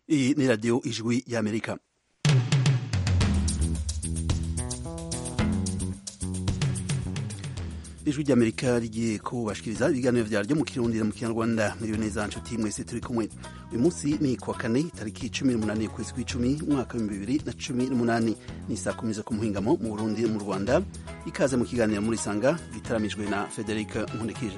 Iyi ni radiyo ijwi y'amerika ijwi ry'amerika rigiye kubashikiriza ibiganiro vyaryo mu kirundi mu kinyarwanda muriyo neza nshuti mwese turi kumwe uyu munsi ni kuwa kane tariki cumi n'umunani ukwezi kw'icumi umwaka w'ibihumbi bibiri na cumi n'umunani ni saa kumi zo ku muhingamo mu burundi mu rwanda ikaze mu kiganiro muri sanga gitaramijwe na frederic nkundikije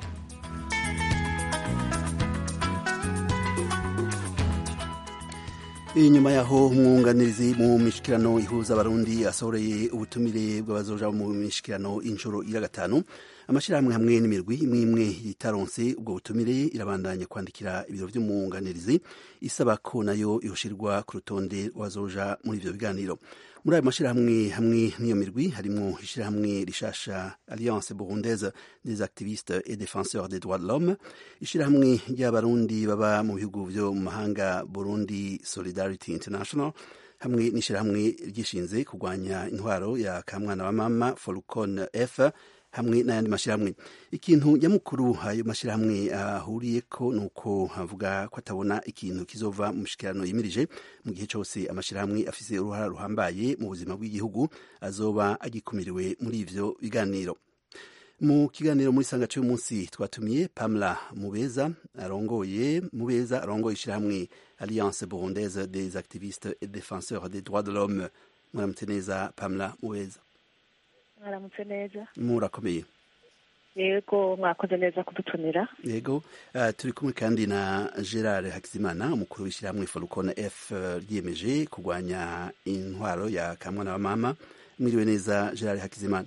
inyuma yaho umwunganirizi mu mishikirano ihuza abarundi asohoreye ubutumire bw'abazoja mu mishikirano inshuro ira gatanu amashirahamwe hamwe n'imirwi imwe imwe yitaronse ubwo butumire irabandanya kwandikira ibiro vy'umwunganirizi isaba ko nayo yoshirwa ku rutonde rw'abazoja muri ivyo biganiro muri ayo mashirahamwe hamwe n'iyo mirwi harimwo ishirahamwe rishasha alliance burundaise des activistes et défenseurs des droits de l'homme ishirahamwe ry'abarundi baba mu bihugu vyo mu mahanga burundi solidarity international hamwe n'ishirahamwe ryishinze kurwanya intwaro ya kamwana wa mama folcon f hamwe n'ayandi mashirahamwe ikintu nyamukuru ayo mashirahamwe ahuriyeko uh, nuko havuga ko atabona ikintu kizova mu mishikirano yimirije mu gihe cose amashirahamwe afise uruhara ruhambaye mu buzima bw'igihugu azoba agikumiriwe muri ivyo biganiro mu kiganiro muri sanga cy'uyu munsi twatumiye pamela mubeza arongoye mubeza arongoye ishirahamwe alliance burundaise des activistes et défenseurs des droits de l'homme muramutse neza pamela mubeza mwaramutse neza murakomeye yego mwakoze neza kudutumira yego uh, turi kumwe kandi na gerard hakizimana umukuru w'ishyirahamwe forukona f ryiyemeje kurwanya intwaro ya kamwana wa mama mwiriwe neza gerard hakizimana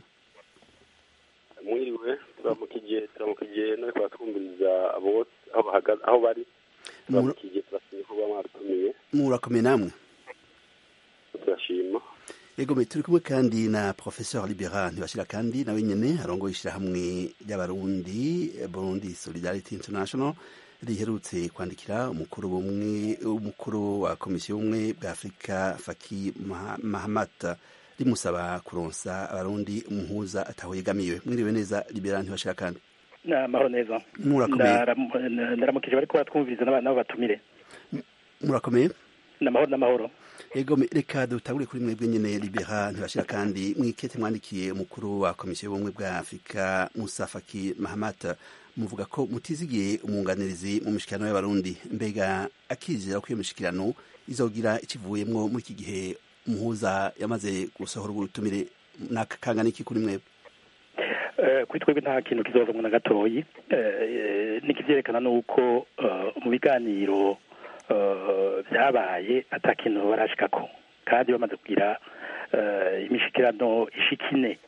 mwiriwe turamukigiye turamukigiye no kubatwumviriza abo aho bahagaze aho bari turamukigiye turashimye kuba mwatumiye murakomeye namwe turashima yego turi kumwe kandi na professeur libera ntibashira kandi nawe nyene arongoye ishirahamwe ry'abarundi burundi solidarity international riherutse kwandikira umukuru bumwe umukuru wa komisiyo y'ubumwe bwa afurika faki mahamat rimusaba kuronsa abarundi umuhuza ataho yegamiwe mwiriwe neza libera ntibashira kandi amahoro neza murakomeye ndaramukije bariko batwumviriza n'abo batumire murakomeye n'amahoro n'amahoro ego reka dutangure kuri mwebwe nyene libera ntibashira kandi mwikete mwandikiye umukuru wa komisiyo y'ubumwe bwa afurika musa faki mahamat muvuga ko mutizigiye umwunganirizi mu mishikirano y'abarundi mbega akizera ko iyo mishikirano izogira ikivuyemwo muri iki gihe umuhuza yamaze gusohora ubutumire nakangana iki kuri mwebwe kuri twebwe nta kintu kizovamwo na gatoyi nikivyerekana nuko mu biganiro byabaye ata kintu barashikako kandi bamaze kugira imishikirano ishikine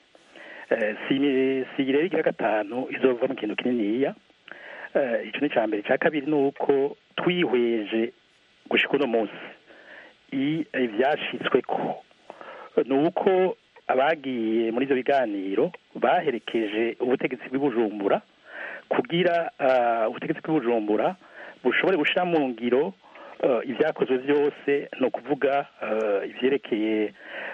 si rero igira gatanu izova mu kintu kininiya ico ni mbere icya kabiri ni uko twihweje gushika uno munsi ivyashitsweko ni uko abagiye muri ivyo biganiro baherekeje ubutegetsi bw'ibujumbura kugira ubutegetsi bw'ibujumbura bushobore gushira mu ngiro ibyakozwe byose ni ukuvuga ibyerekeye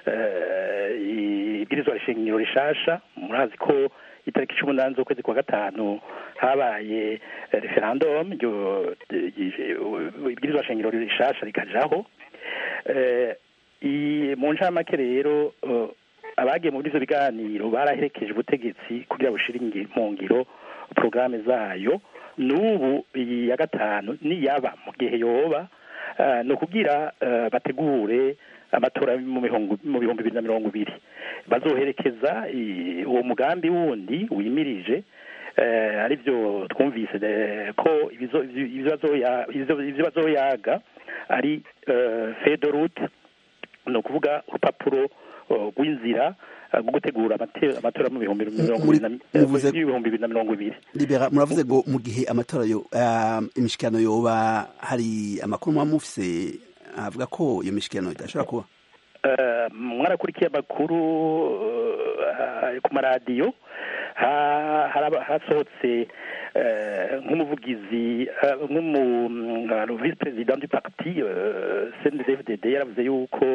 ibwirizwa shingiro rishasha murazi ko itariki cumi n'umunani z'ukwezi kwa gatanu habaye referendum ibwirizwa shingiro rishasha rikajaho mu ncamake rero abagiye muri ivyo biganiro baraherekeje ubutegetsi kugira bushire mu ngiro porogaramu zayo n'ubu iyi ya gatanu niyaba mu gihe yoba ni ukugira bategure amatora mu bihumbi bibiri na mirongo ibiri bazoherekeza uwo mugambi wundi wimirije aribyo twumvise ko ibyo bazoyaga ari fedorute ni ukuvuga urupapuro rw'inzira rwo gutegura amatora mu bihumbi bibiri na mirongo ibiri libera muravuze ngo mu gihe amatora yo imishikirano yoba hari amakuru muba mufise avuga ko iyo mishikirano idashobora kuba mwarakurikiye amakuru ku maradiyo hasohotse nk'umuvugizi nk'umu visi perezida du parti cndfdd yaravuze yuko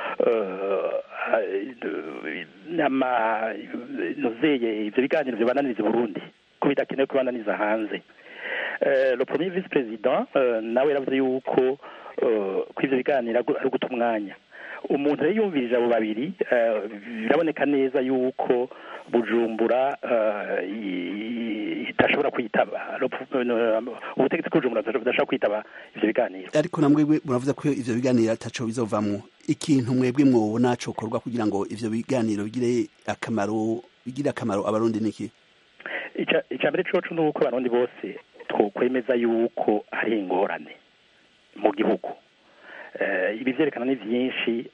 nozeye ivyo biganiro vyobananiriza burundi ko bidakenewe kubananiza hanze le premier vice president nawe yaravuze yuko ko ivyo biganiro ari uguta umwanya umuntu rero yumvirije abo babiri biraboneka neza yuko bujumbura idashobora kwitaba ubutegetsi bw'ubujumbura budashobora kwitaba ivyo biganiro ariko namwe muravuze ko ivyo biganiro ataco bizovamwo ikintu mwebwe mwobona cokorwa kugira ngo ivyo biganiro bigire akamaro bigire akamaro abarundi niki icya mbere coco ni uko abarundi bose twokwemeza yuko hari ingorane mu gihugu ibi vyerekana ni vyinshi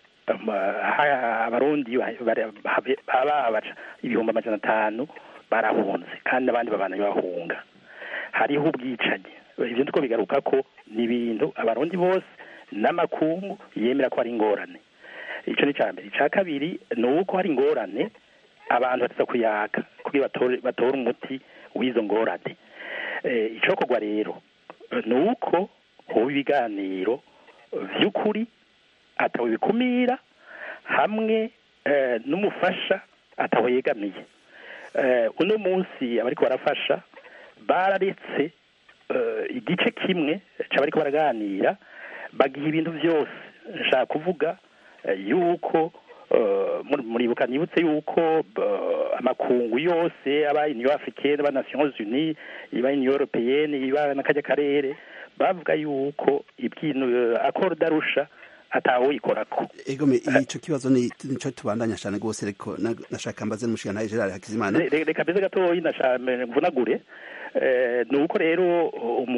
abarundi baba ibihumbi amajana atanu barahunze kandi abandi babana bahunga hariho ubwicanyi ivyo ndiko bigaruka ko ni ibintu abarundi bose n'amakungu yemera ko hari ingorane ico ni ca mbere ica kabiri ni uko hari ingorane abantu bateza kuyaga kugira batore umuti w'izo ngorane icokorwa rero ni uko hoba ibiganiro vy'ukuri atawe bikumira hamwe n'umufasha atawe yegamiye uno munsi abariko barafasha bararetse igice kimwe c'abariko baraganira bagiha ibintu vyose nshaka kuvuga yuko muribuka nibutse yuko amakungu yose aba union africaine aba nations unies iba union européenne iba n'akajya karere bavuga yuko ibyintu accord darusha atawoyikorako egome ico kibazo ni nico tubandanya cyane gose ariko nashaka mbaze n'umushikana Gerard Hakizimana reka mbeze gatoyi mvunagure ni uko rero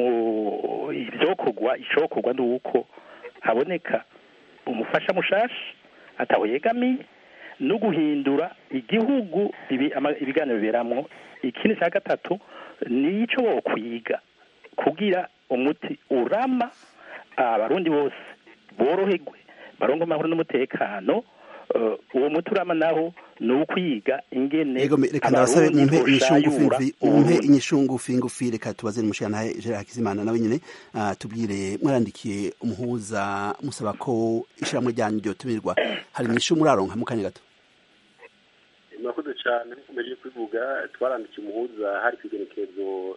ivyokorwa icokorwa ni uko haboneka umufasha mushasha ataho yegamiye no guhindura igihugu ibiganiro biberamwo ikindi cya gatatu nico wokwiga kugira umuti urama abarundi bose boroherwe barongo amahoro n'umutekano uwo muti urama naho ni ukwiga ingene reka ndabasabe mumpe inyishu ngufi ngufi reka tubaze n'umushikana Gerard Hakizimana nawe nyene tubwire mwarandikiye umuhuza musaba ko ishiramwe ryanyu ryotumirwa hari inyishu muraronka mu kanya gato murakoze cyane nkomeje kubivuga twarandikiye umuhuza hari kwigenekerezo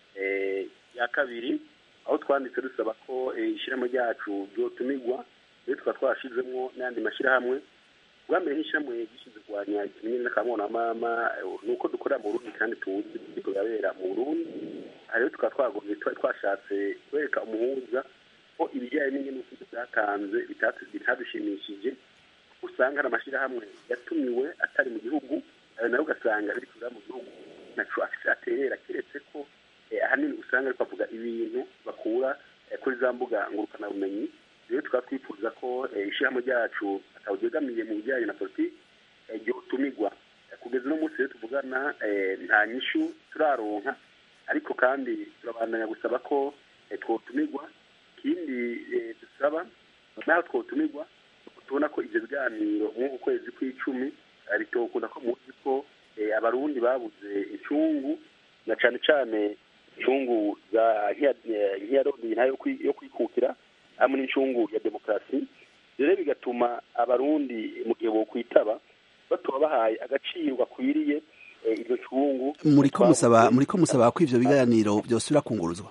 ya kabiri aho twanditse dusaba ko ishyirahamwe ryacu ryotumirwa rero tukaba twashizemwo n'ayandi mashyirahamwe bwa mbere nk'ishyirahamwe gishinzwe kurwanya ikimenyane n'akamona ni uko dukorera mu burundi kandi tuzi ibiriko birabera mu burundi aha rero tukaba twagombye twari twashatse kwereka umuhuza ko ibijyanye n'inyenyeri byatanze bitadushimishije usanga hari amashyirahamwe yatumiwe atari mu gihugu ayo nayo ugasanga biri kuza mu gihugu naco afise aterera keretse ko ahanini usanga ariko avuga ibintu bakura kuri za mbuga ngurukanabumenyi rero tukaba twifuza ko ishyirahamwe ryacu atawuryegamiye mu bijyanye na politiki ryotumirwa kugeza uno munsi rero tuvugana nta nyishu turaronka ariko kandi turabandanya gusaba ko twotumirwa ikindi dusaba naho twotumirwa tubona ko ibyo biganiro nk'uku kwezi kw'icumi bitokunda ko muzi ko abarundi babuze incungu na cyane cyane incungu za nk'iyarundi ntayo yo kwikukira hamwe n'incungu ya demokarasi rero bigatuma abarundi mu gihe bokwitaba batuba bahaye agaciro gakwiriye iryo cungu muriko musaba muriko musaba ko ivyo biganiro byosubira kunguruzwa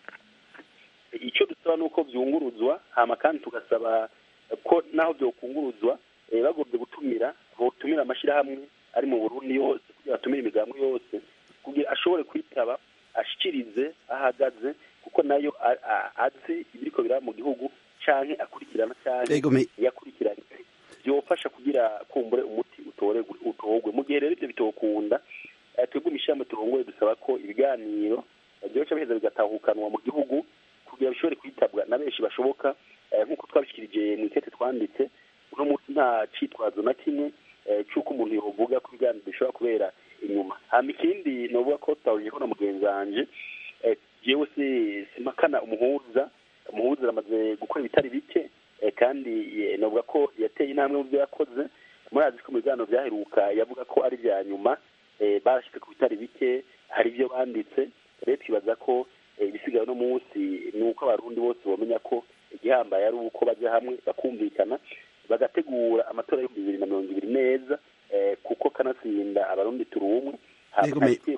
icyo dusaba ni uko vyunguruzwa hama kandi tugasaba ko naho vyokunguruzwa bagombye gutumira botumira amashirahamwe ari mu burundi yose kugira batumire imigambo yose kugira ashobore kwitaba ashikirize ahagaze kuko nayo azi ibiriko biraba mu gihugu canke akurikirana canke yakurikiranye byofasha kugira kumbure umuti utorerwe utorwe mu gihe rero ibyo bitokunda twebwe imishami turongoye dusaba ko ibiganiro byoca biheza bigatahukanwa mu gihugu kugira bishobore kwitabwa na benshi bashoboka nk'uko twabishikirije mu ikete twanditse uno munsi nta citwazo na kimwe c'uko umuntu yovuga ko ibiganiro bishobora kubera inyuma hama ikindi novuga ko tutahurije ko na mugenzi wanje jewe simpakana umuhuza umuhuza aramaze gukora ibitari bike kandi novuga ko yateye intambwe mu byo yakoze murazi ko mu biganiro byaheruka yavuga ko ari ibya nyuma barashyize ku bitari bike hari ibyo banditse rero twibaza ko ibisigaye uno munsi ni uko abarundi bose bamenya ko igihambaye ari uko bajya hamwe bakumvikana bagategura amatora y'ibihumbi bibiri na mirongo ibiri neza kuko kanatsinda abarundi turi umwe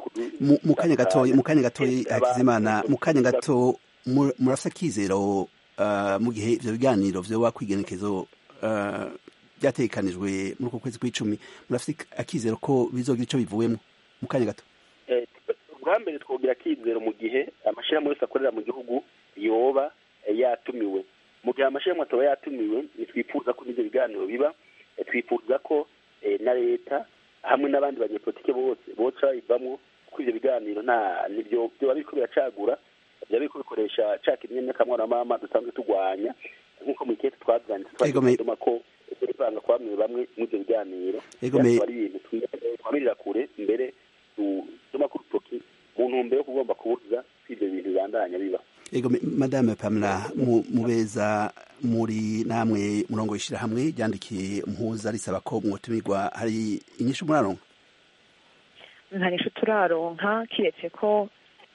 mu kanya gatoya mu kanya gatoya hakizimana mu kanya gato murafite akizero mu gihe ivyo biganiro vyoba kwigenekezo byatekanijwe muri uko kwezi kw'icumi murafite akizero ko bizogira ico bivuyemo mu kanya gato ubwa mbere twogira akizero mu gihe amashirahamwe yose akorera mu gihugu yoba yatumiwe mu gihe amashirahamwe ataba yatumiwe ntitwifuza ko n'ivyo biganiro biba twifuza ko na leta hamwe n'abandi banyepolitike bose boca bayivamwo kuko ivyo biganiro nta nivyo vyoba biriko biracagura vyoba biriko bikoresha ca kimwe n'akamwana mama dusanzwe turwanya nk'uko mu ikete twavyanditse twagituma ko turivanga kwa bamwe bamwe mw'ivyo biganiro ari ibintu twamirira kure mbere dutuma ku rutoki mu ntumbero yo kugomba kubuza ivyo bintu bibandanya biba ego madame pamela mubeza muri namwe murongo w'ishirahamwe ryandikiye mpuza risaba ko mwotumirwa hari inyishu muraronka nta nyishu turaronka kiretse ko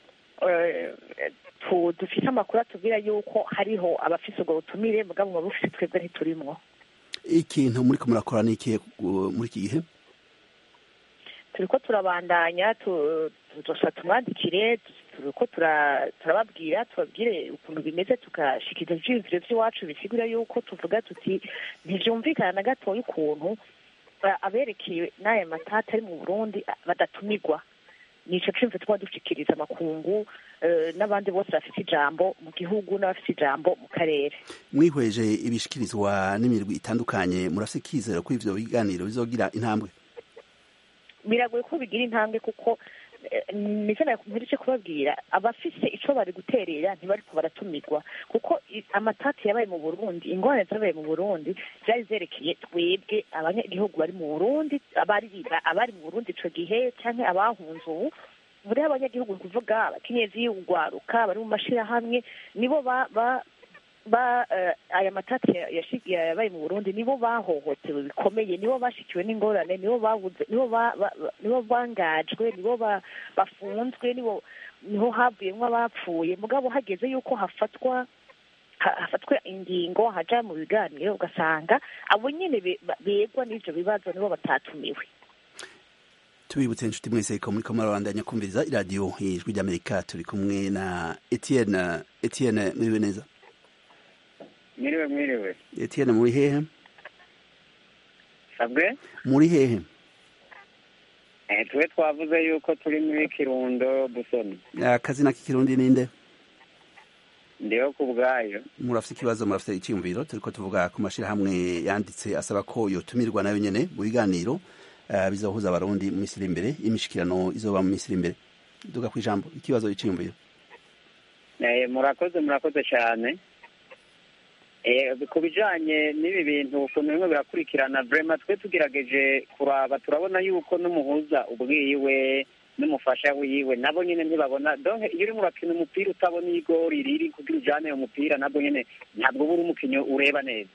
dufite amakuru atubwira yuko hariho abafise ubwo butumire mugabo muba bufise twebwe ntiturimwo ikintu muriko murakora ni ikihe muri iki gihe turiko turabandanya tuzosa tumwandikire turiko turababwira tubabwire ukuntu bimeze tugashikiza ivyiyumviro vy'iwacu bisigura yuko tuvuga tuti ntivyumvikana na gatoya ukuntu aberekeye n'aya matata ari mu burundi badatumirwa nico cumve tuba dushikiriza amakungu n'abandi bose bafite ijambo mu gihugu n'abafite ijambo mu karere mwihweje ibishikirizwa n'imirwi itandukanye murafise ikizero ko ivyo biganiro bizogira intambwe biragoye ko bigira intambwe kuko nicyo mperutse kubabwira abafise ico bari guterera ntibariko baratumirwa kuko amatati yabaye mu burundi ingorane zabaye mu burundi zari zerekeye twebwe abanyagihugu bari mu burundi abari abari mu burundi ico gihe canke abahunze ubu buriho abanyagihugu ni kuvuga abakenyezi ugwaruka bari mu mashirahamwe nibo ba ba aya matati yabaye mu burundi nibo bahohotewe bikomeye nibo bashikiwe n'ingorane nibo babuze nibo nibo bangajwe nibo bafunzwe nibo niho havuyemo abapfuye mugabo hageze yuko hafatwa hafatwa ingingo haja mu biganiro ugasanga abo nyene begwa n'ivyo bibazo nibo batatumiwe tubibutse inshuti mwese ko muriko murabandanya kumviriza iradiyo ijwi ry'amerika turi kumwe na etienne etienne mwiriwe neza mwiriwe mwiriwe etienne muri hehe sabwe muri hehe eh twe twavuze yuko turi muri kirundo busoni akazina k'ikirundi ninde ndiho ku bwayo murafite ikibazo murafite icyiyumviro turiko tuvuga ku mashirahamwe yanditse asaba ko yotumirwa nayo nyene mu biganiro uh, bizohuza abarundi mu misiri imbere imishikirano izoba mu misiri imbere duga ku ijambo ikibazo icyiyumviro eh murakoze murakoze cyane ku bijanye n'ibi bintu ukuntu bimwe birakurikirana vrema twe tugerageje kuraba turabona yuko n'umuhuza ubwiwe n'umufasha wiwe nabo nyene ntibabona donc iyo urimo urakina umupira utabona igori riri kugira ujane uwo mupira nabwo nyene ntabwo uba uri umukinyi ureba neza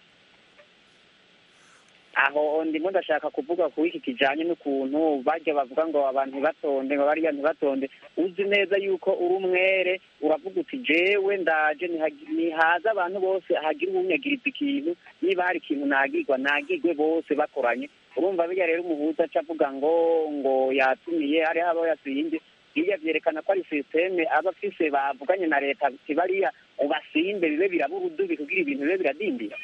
aho ndimo ndashaka kuvuga ku iki kijanye n'ukuntu bajya bavuga ngo abantu ntibatonde ngo bariya ntibatonde uzi neza yuko uri umwere uravuga uti jewe ndaje nihaza abantu bose hagira uwunyagiriza ikintu niba hari ikintu nagirwa nagirwe bose bakoranye urumva bijya rero umuhuza aca avuga ngo ngo yatumiye hariho abo yasinze hirya vyerekana ko ari sisiteme aba afise bavuganye na leta ati bariya ubasimbe bibe biraba urudubi kugira ibintu bibe biradindira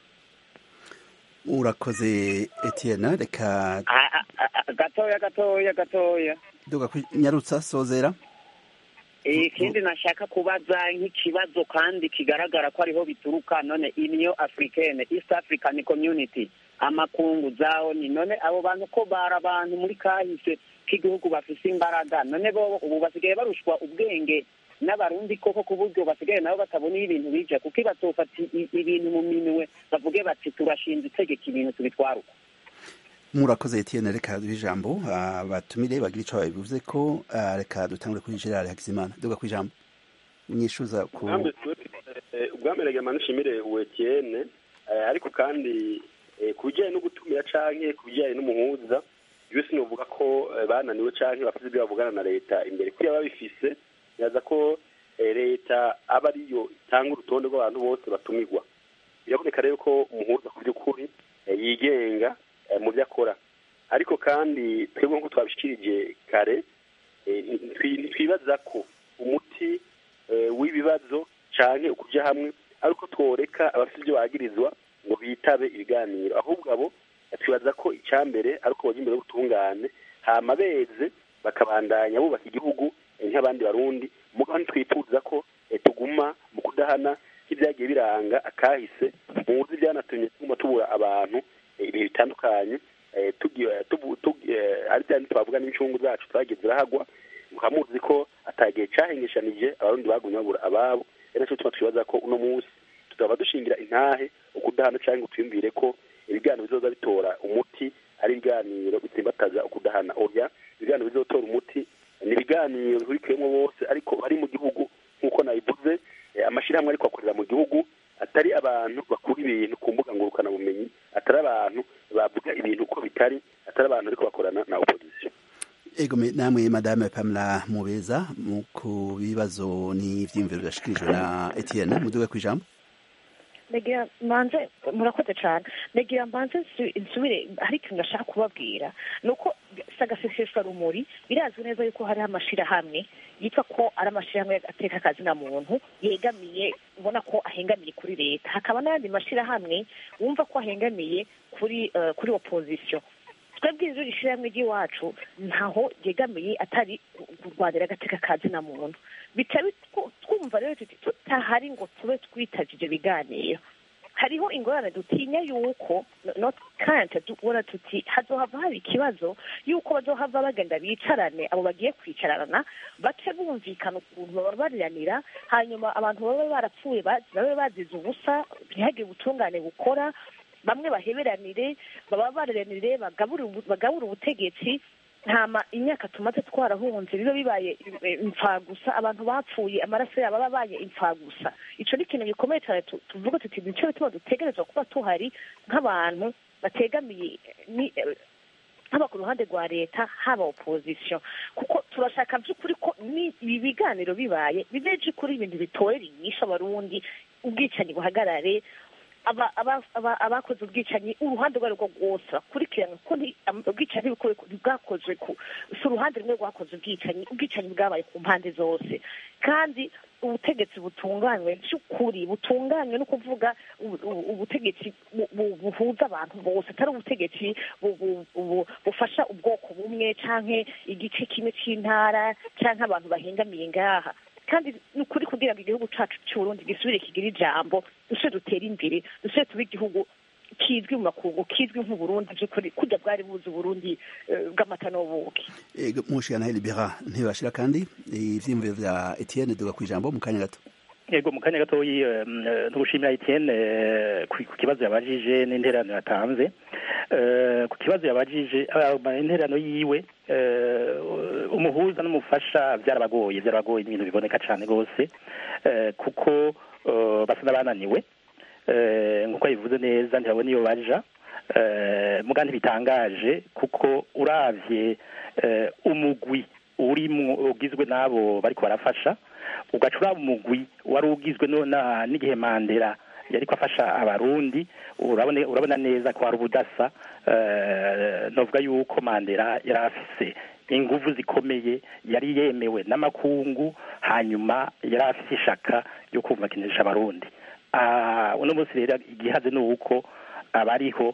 urakoze etienne reka gatoya gatoya gatoya duga nyarutsa sozera ikindi nashaka kubaza nk'ikibazo kandi kigaragara ko ariho bituruka none union africaine east african community amakungu zaho ni none abo bantu ko bari abantu muri kahise k'igihugu bafise imbaraga none bo ubu basigaye barushwa ubwenge n'abarundi koko ku buryo basigaye nabo batabona iyo ibintu bija kuko ibatofata ibintu mu minwe bavuge bati turashinze itegeka ibintu tubitwara uko murakoze etienne reka duhe ijambo batumire bagira ico babivuze ko reka dutangure kuri gerard hakizimana duga ku ijambo unyishuza ku ubwambere gama nishimire uwo etienne ariko kandi ku bijyanye no gutumira canke ku bijyanye n'umuhuza iyo sinovuga ko bananiwe canke bafite ibyo bavugana na leta imbere kuriya babifise nyaza ko leta aba ariyo itanga urutonde rw'abantu bose batumirwa biraboneka rero ko umuhuza ku by'ukuri yigenga mu byo akora ariko kandi twebwe nk'uko twabishikirije kare ntitwibaza ko umuti w'ibibazo cyane ukuja hamwe ariko tworeka abafite ibyo bagirizwa ngo bitabe ibiganiro ahubwo abo twibaza ko icya mbere ari uko bajya imbere y'ubutungane hama beze bakabandanya bubaka igihugu nk'abandi barundi mugabo ntitwifuza ko tuguma mu kudahana nk'ibyagiye biranga akahise muzi byanatumye tuguma tubura abantu ibihe bitandukanye ari bya twavuga n'incungu zacu twagiye zirahagwa mukaba muzi ko atagihe cyahengeshanije abarundi bagumye babura ababo ari nacyo tuma twibaza ko uno munsi tutaba dushingira intahe ukudahana cyangwa ngo twiyumvire ko ibiganiro bizoza bitora umuti ari ibiganiro bitsimbataza ukudahana oya ibiganiro bizotora umuti ni ibiganiro bihurikiyemo bose ariko bari mu gihugu nk'uko nabivuze amashyirahamwe ariko akorera mu gihugu atari abantu bakura ibintu ku mbuga ngurukanabumenyi atari abantu bavuga ibintu uko bitari atari abantu ariko bakorana na opozisiyo ego namwe madame pamela mubeza ku bibazo n'ibyiyumviro byashikirijwe na etienne muduwe ku ijambo negira mbanze murakoze cyane negira mbanze nsubire hari ikintu ndashaka kubabwira ni uko sagaseseshwa rumuri birazwi neza yuko hariho amashyirahamwe yitwa ko ari amashyirahamwe ateka akazina muntu yegamiye ubona ko ahengamiye kuri leta hakaba n'ayandi mashyirahamwe wumva ko ahengamiye kuri kuri opozisiyo twebwe inzu ishyirahamwe ry'iwacu ntaho ryegamiye atari kurwanira agateka kazina muntu bitari twumva rero tutahari ngo tube twitaje ibyo biganiro hariho ingorane dutinya yuko kandi tubona tuti hazohava haba ikibazo yuko bazohava bagenda bicarane abo bagiye kwicarana bace bumvikana ukuntu babariranira hanyuma abantu baba barapfuye babe bazize ubusa ntihagire ubutungane bukora bamwe baheberanire baba bareranire bagabura ubutegetsi ntama imyaka tumaze twarahunze biba bibaye imfagusa abantu bapfuye amaraso yabo aba abaye imfagusa icyo ni ikintu gikomeye cyane tuvuga tuti nicyo bituma dutegerezwa kuba tuhari nk'abantu bategamiye haba ku ruhande rwa leta haba opozisiyo kuko turashaka by'ukuri ko ibi biganiro bibaye bibeje kuri ibintu bitorera inyishu abarundi ubwicanyi buhagarare abakoze ubwicanyi uruhande urwo ari rwo rwose bakurikirana kuko ubwicanyi bwakozwe si uruhande rumwe rwakoze ubwicanyi ubwicanyi bwabaye ku mpande zose kandi ubutegetsi butunganywe by'ukuri butunganywe no kuvuga ubutegetsi buhuza abantu bose atari ubutegetsi bufasha ubwoko bumwe cyangwa igice kimwe cy'intara cyangwa abantu bahengamiye ngaha kandi ni ukuri kugira ngo igihugu cyacu cy'uburundi gisubire kigire ijambo dusubire dutere imbere dusubire tube igihugu kizwi mu makungu kizwi nk'uburundi by'ukuri kujya bwari buzi uburundi bw'amata n'ubuki mushira na libera ntibashira kandi ivyiyumviro vya etienne duga ku ijambo mu kanya gato yego mu kanya gatoyi no gushimira etienne ku kibazo yabajije n'intererano yatanze ku kibazo yabajije intererano yiwe umuhuza n'umufasha byarabagoye byarabagoye ibintu biboneka cyane rwose kuko basa n'abananiwe nk'uko yabivuze neza ntibabona iyo baja muga ntibitangaje kuko uravye umugwi urimwo ugizwe n'abo bariko barafasha ugaca uraba umugwi wari ugizwe n'igihe mandela yariko afasha abarundi urabona neza ko hari ubudasa novuga yuko mandela yari afise inguvu zikomeye yari yemewe n'amakungu hanyuma yari afise ishaka ryo kumvakinisha abarundi uno munsi rero igihaze ni uko abariho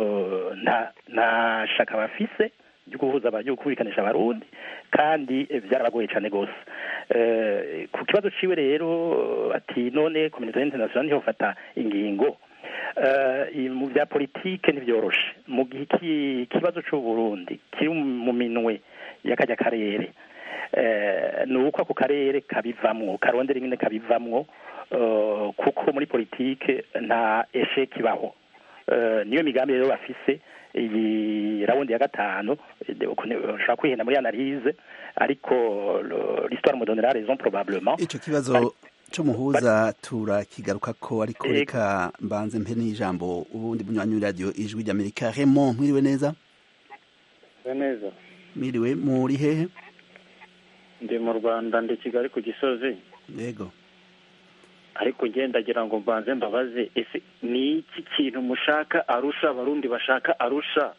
nta shaka bafise ryo guhuza ryo kubikanisha abarundi kandi byarabagoye cyane rwose ku kibazo ciwe rero ati none kominote international niho fata ingingo mu bya politike ntibyoroshe mu gihe ikibazo cy'uburundi kiri mu minwe y'akajya karere ni uko ako karere kabivamwo karondera nyine kabivamwo kuko muri politike nta esheki ibaho niyo migambi rero bafise iyi rawundi ya gatanu ushobora kwihenda muri analize ariko l'histoire me donnera raison probablement ico kibazo c'umuhuza turakigaruka ko ariko reka mbanze mpe n'ijambo ubundi bunywanyi radio ijwi ry'amerika Raymond mwiriwe neza neza mwiriwe muri hehe ndi mu rwanda ndi kigali ku gisozi yego ariko ngendagira ngo mbanze mbabaze ese ni iki kintu mushaka arusha abarundi bashaka arusha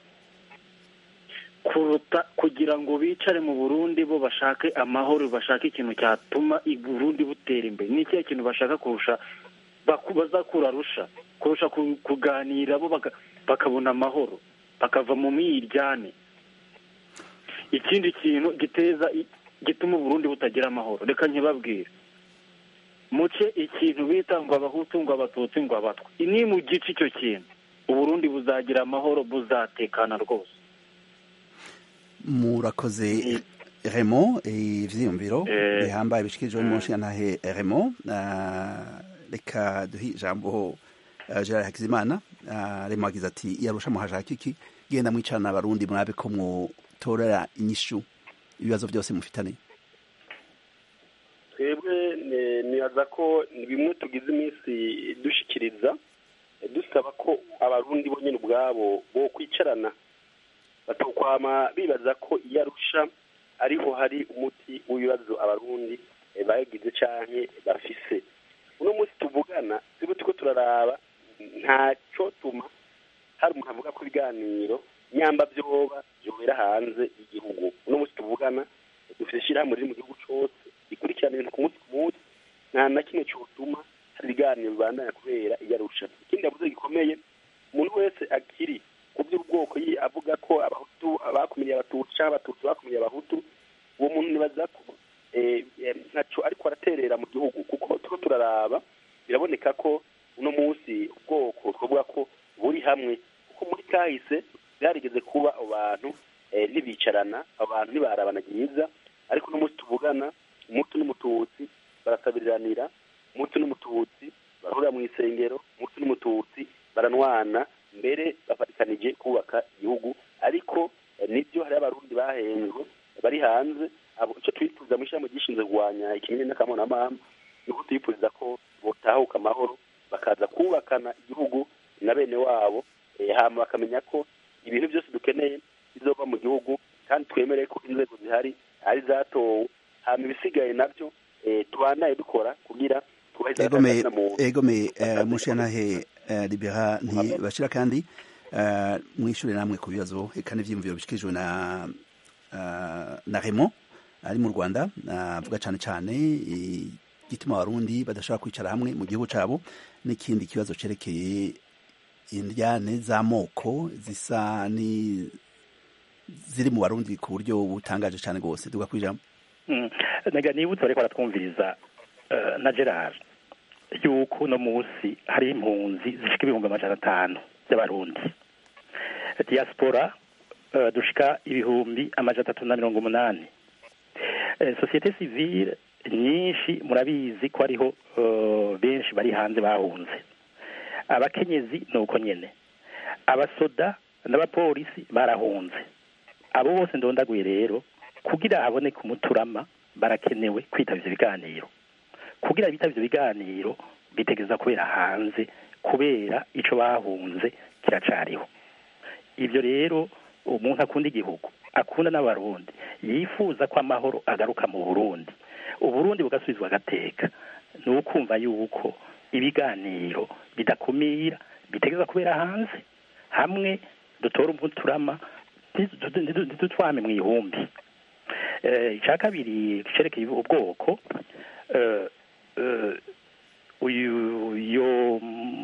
kuruta kugira ngo bicare mu burundi bo bashake amahoro bashake ikintu cyatuma burundi butera imbere ni ikihe kintu bashaka kurusha bazakura arusha kurusha kuganira bo bakabona amahoro bakava mu mwiryane ikindi kintu giteza gituma uburundi butagira amahoro reka ntibabwire muce ikintu bita ngo abahutu ngo abatutsi ngo abatwa ni mu gice icyo kintu uburundi buzagira amahoro buzatekana rwose murakoze remo ivyiyumviro bihambaye bishikirijwe n'umushingantahe remo reka duhe ijambo gerard hakizimana remo agize ati yarusha muhashaka iki genda mwicarana abarundi mwabe ko mwotorera inyishu ibibazo byose mufitane twebwe nibaza ko bimwe tugize iminsi dushikiriza dusaba ko abarundi bonyine ubwabo bo kwicarana batokwama bibaza ko iyo arusha ariho hari umuti w'ibibazo abarundi bagize canke bafise uno munsi tuvugana tube turiko turaraba ntacyo tuma hari umuntu avuga ko ibiganiro nyamba vyoba vyobera hanze y'igihugu uno munsi tuvugana dufite ishirahamwe riri mu gihugu cose rikurikirana ibintu ku munsi ku munsi nta na kimwe cyotuma hari ibiganiro bibandanya kubera iyo arusha ikindi yavuze gikomeye umuntu wese akiri ku by'ubwoko avuga ko abahutu bakumiriye abatutsi cyangwa abatutsi bakumiriye abahutu uwo muntu nibaza ko ntacyo ariko araterera mu gihugu kuko turiko turaraba biraboneka ko uno munsi ubwoko twavuga ko buri hamwe kuko muri kahise byarigeze kuba abantu ntibicarana abantu ntibarabana byiza ariko uno munsi tuvugana umutu n'umututsi barasabiriranira umutu n'umututsi barahurira mu isengero umutu n'umututsi baranwana mbere bafatikanije kubaka igihugu ariko nibyo hariho abarundi bahenzwe bari hanze icyo twifuza mu ishyirahamwe gishinzwe kurwanya ikimenyane n'akamonamahanga ni uko twifuza ko botahuka amahoro bakaza kubakana igihugu na bene wabo hama bakamenya ko ibintu byose dukeneye bizova mu gihugu kandi twemere ko inzego zihari ari zatowe hama ibisigaye nabyo tubanaye dukora kugira egome mushanahe libera ntibashira kandi mwishure namwe ku bibazo eka n'ivyiyumviro bishikirijwe na na Raymond ari mu Rwanda avuga cane cane gituma abarundi badashobora kwicara hamwe mu gihugu cabo n'ikindi kibazo cerekeye indyane z'amoko zisa ni ziri mu barundi ku buryo butangaje cane rwose duga kwijambo naga nibutse bariko baratwumviriza na Gerard yuko uno munsi hari impunzi zishika ibihumbi amajana atanu by'abarundi diaspora dushika ibihumbi amajana atatu na mirongo umunani sosiyete sivile nyinshi murabizi ko hariho benshi bari hanze bahunze abakenyezi ni uko nyene abasoda n'abapolisi barahunze abo bose ndondaguye rero kugira haboneke umuturama barakenewe kwitaba ivyo biganiro kugira bitaba ivyo biganiro bitegeza kubera hanze kubera ico bahunze kiracariho ivyo rero umuntu akunda igihugu akunda n'abarundi yifuza ko amahoro agaruka mu burundi uburundi bugasubizwa agateka ni ukumva yuko ibiganiro bidakumira bitegeza kubera hanze hamwe dutora umuturama ntidutwame mu ihumbi icya kabiri cerekeye ubwoko uyu yo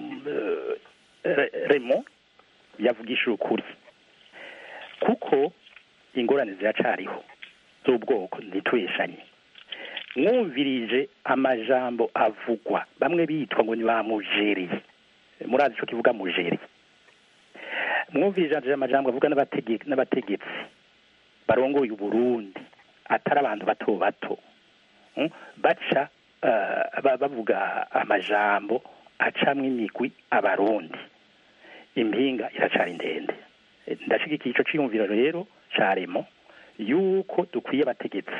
remo yavugishije ukuri kuko ingorane ziracariho z'ubwoko ntitweshanye mwumvirije amajambo avugwa bamwe bitwa ngo ni ba mujeri murazi ico kivuga mujeri mwumvirije amajambo avuga n'abategetsi barongoye uburundi atari abantu bato bato baca bavuga amajambo acamwo imigwi abarundi impinga iracari ndende ndashigikiye ico ciyumviro rero caremo yuko dukwiye abategetsi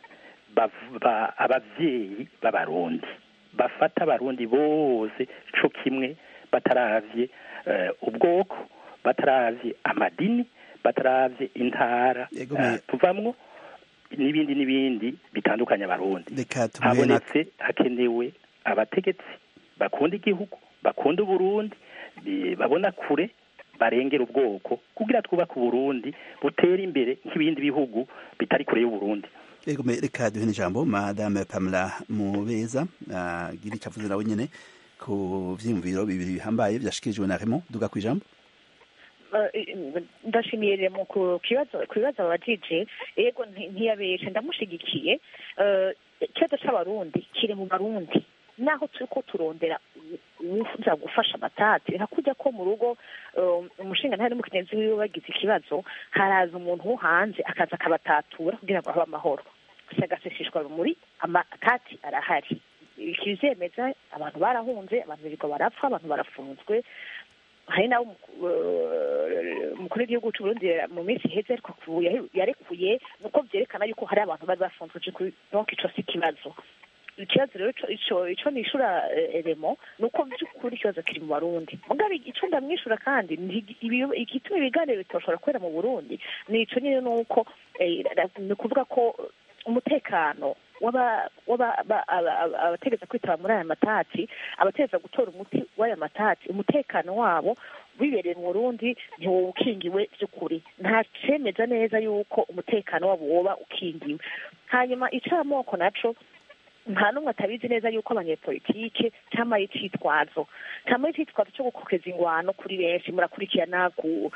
abavyeyi b'abarundi bafata abarundi bose co kimwe bataravye ubwoko bataravye amadini bataravye intara tuvamwo n'ibindi n'ibindi bitandukanye abarundi habonetse hakenewe abategetsi bakunda igihugu bakunda uburundi babona kure barengera ubwoko kugira twubake uburundi butera imbere nk'ibindi bihugu bitari kure y'uburundi reka duhe n'ijambo madame pamela mubeza gira icyo avuze nawe nyine ku vyiyumviro bibiri bihambaye vyashikirijwe na Raymond duga kwijambo ndashimiye remo ku kibazo ku bibazo abajije yego ntiyabeshe ndamushigikiye ikibazo c'abarundi kiri mu barundi naho turiko turondera uza gufasha amatati hakujya ko mu rugo umushinga ntari n'umukenyezi wiwe bagize ikibazo haraza umuntu wo hanze akaza akabatatura kugira ngo habe amahoro agaseseshwa muri amatati arahari ikizemeza abantu barahunze abantu birirwa barapfa abantu barafunzwe hari nawe umukuru w'igihugu cy'uburundi mu minsi iheze ariko yarekuye nuko byerekana yuko hari abantu bari bafunzwe donc ico si ikibazo ikibazo rero ico ico nishura remo ni uko by'ukuri ikibazo kiri mu barundi mugabe ico ndamwishura kandi igituma ibiganiro bitoshobora kubera mu burundi ni ico nyine ni uko ni ukuvuga ko umutekano abategeza kwitaba muri aya matati abategeza gutora umuti w'aya matati umutekano wabo wibereye mu burundi ntiwoba ukingiwe by'ukuri nta cemeza neza yuko umutekano wabo woba ukingiwe hanyuma icamoko naco nta n'umwe atabizi neza yuko abanyepolitike cyangwa icitwazo cyangwa icitwazo cyo gukokeza ingwano kuri benshi murakurikirana ku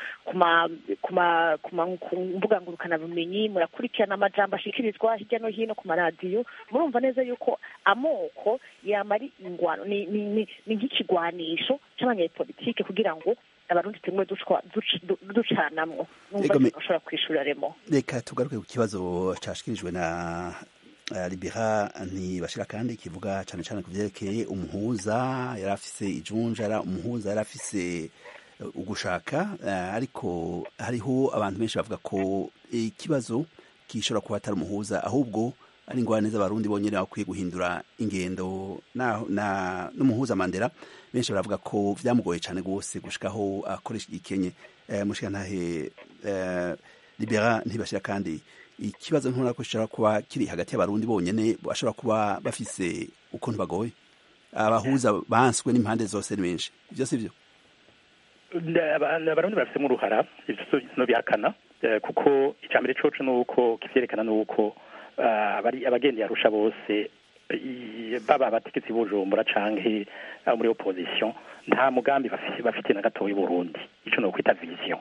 mbuga ngurukanabumenyi murakurikirana amajambo ashikirizwa hirya no hino ku maradiyo murumva neza yuko amoko yama ari ingwano ni nk'ikigwanisho cy'abanyepolitike kugira ngo abarundi tumwe ducanamwo numva bashobora kwishura remo reka tugaruke ku kibazo cashikirijwe na libera ntibashira kandi kivuga cyane cyane ku byerekeye umuhuza yari afise ijunja yari umuhuza yari afise ugushaka ariko hariho abantu benshi bavuga ko ikibazo gishobora kuba atari umuhuza ahubwo ari ingorane z'abarundi bonyine bakwiye guhindura ingendo n'umuhuza mandela benshi baravuga ko byamugoye cyane rwose gushikaho akoresha igikenye mushika ntahe libera ntibashira kandi ikibazo ntubona ko gishobora kuba kiri hagati y'abarundi bonyine bashobora kuba bafise ukuntu bagoye abahuza banswe n'impande zose ni benshi ibyo si byo abarundi barafitemo uruhara no bihakana kuko icya mbere coco ni uko kivyerekana ni uko abagendeye arusha bose baba abategetsi b'ubujumbura canke muri opposition nta mugambi bafite na gatoya Burundi ico no kwita vision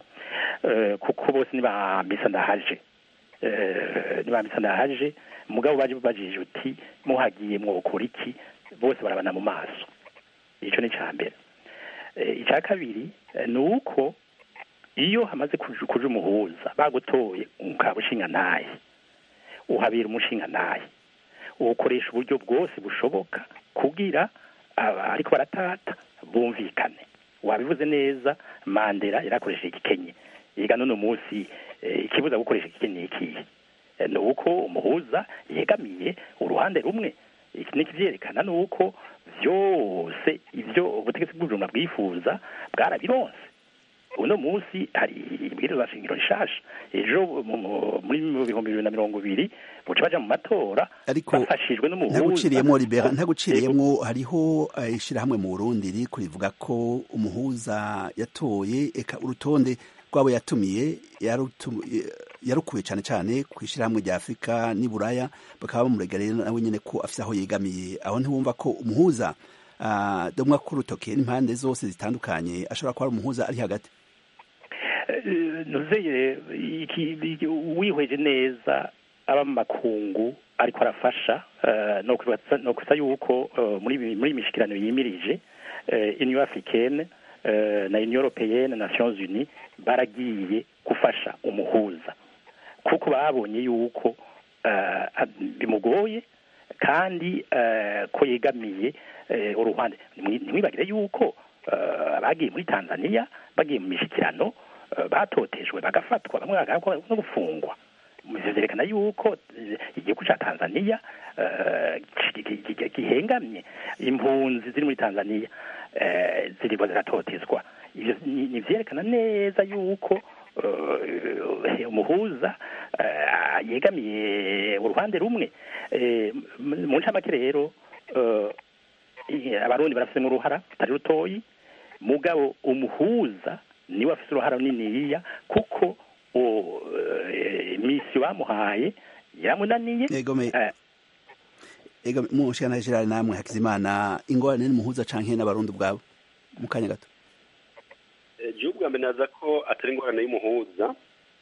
kuko bose nibambisa ndahaje nibambisa ndahaje mugabo baje bajije uti muhagiye mwokora iki bose barabana mu maso ico ni ca mbere icya kabiri ni uko iyo hamaze kuja umuhuza bagutoye ukaba ushinga ntaye uhabera umushinga ntaye ukoresha uburyo bwose bushoboka kugira ariko baratata bumvikane wabivuze neza mandela yarakoresheje igikenye yiga none munsi ikibuza gukoresha igikenye ikihe ni uko umuhuza yegamiye uruhande rumwe iki ni kivyerekana ni uko vyose ivyo ubutegetsi bw'ubujumba bwifuza bwarabironse uno munsi hari ibwirizwa shingiro rishasha ejo muri bihumbi bibiri na mirongo ibiri buca baja mu matora bafashijwe n'umuhuza ntaguciriyemwo libera ntaguciriyemwo hariho ishirahamwe mu burundi riko rivuga ko umuhuza yatoye eka urutonde rwabo yatumiye yarukuye cyane cyane ku ishyirahamwe rya afurika n'iburaya bakaba bamuregarira nawe nyine ko afite aho yegamiye aho ntiwumva ko umuhuza domwa k'urutoke n'impande zose zitandukanye ashobora kuba ari umuhuza ari hagati nuzeye wihweje neza aba mu makungu ariko arafasha no kwisa yuko muri muri mishikirano yimirije union africaine na union européenne nations unies baragiye gufasha umuhuza kuko babonye yuko bimugoye kandi ko yegamiye uruhande ntimwibagire yuko bagiye muri tanzania bagiye mu mishyikirano batotejwe bagafatwa bamwe bagakora no gufungwa byerekana yuko igihugu cya tanzania gihengamye impunzi ziri muri tanzania zirimo ziratotezwa ni byerekana neza yuko umuhuza yegamiye uruhande rumwe mu ncamake rero abarundi barafitemo uruhara rutari rutoyi mugabo umuhuza niwe afite uruhara runiniya kuko misiyo bamuhaye yaramunaniye ega mushikana Gerard namwe hakizimana ingorane n'umuhuza canke n'abarundi ubwabo mu kanya gato igihugu bwa mbere naza ko atari ingorane y'umuhuza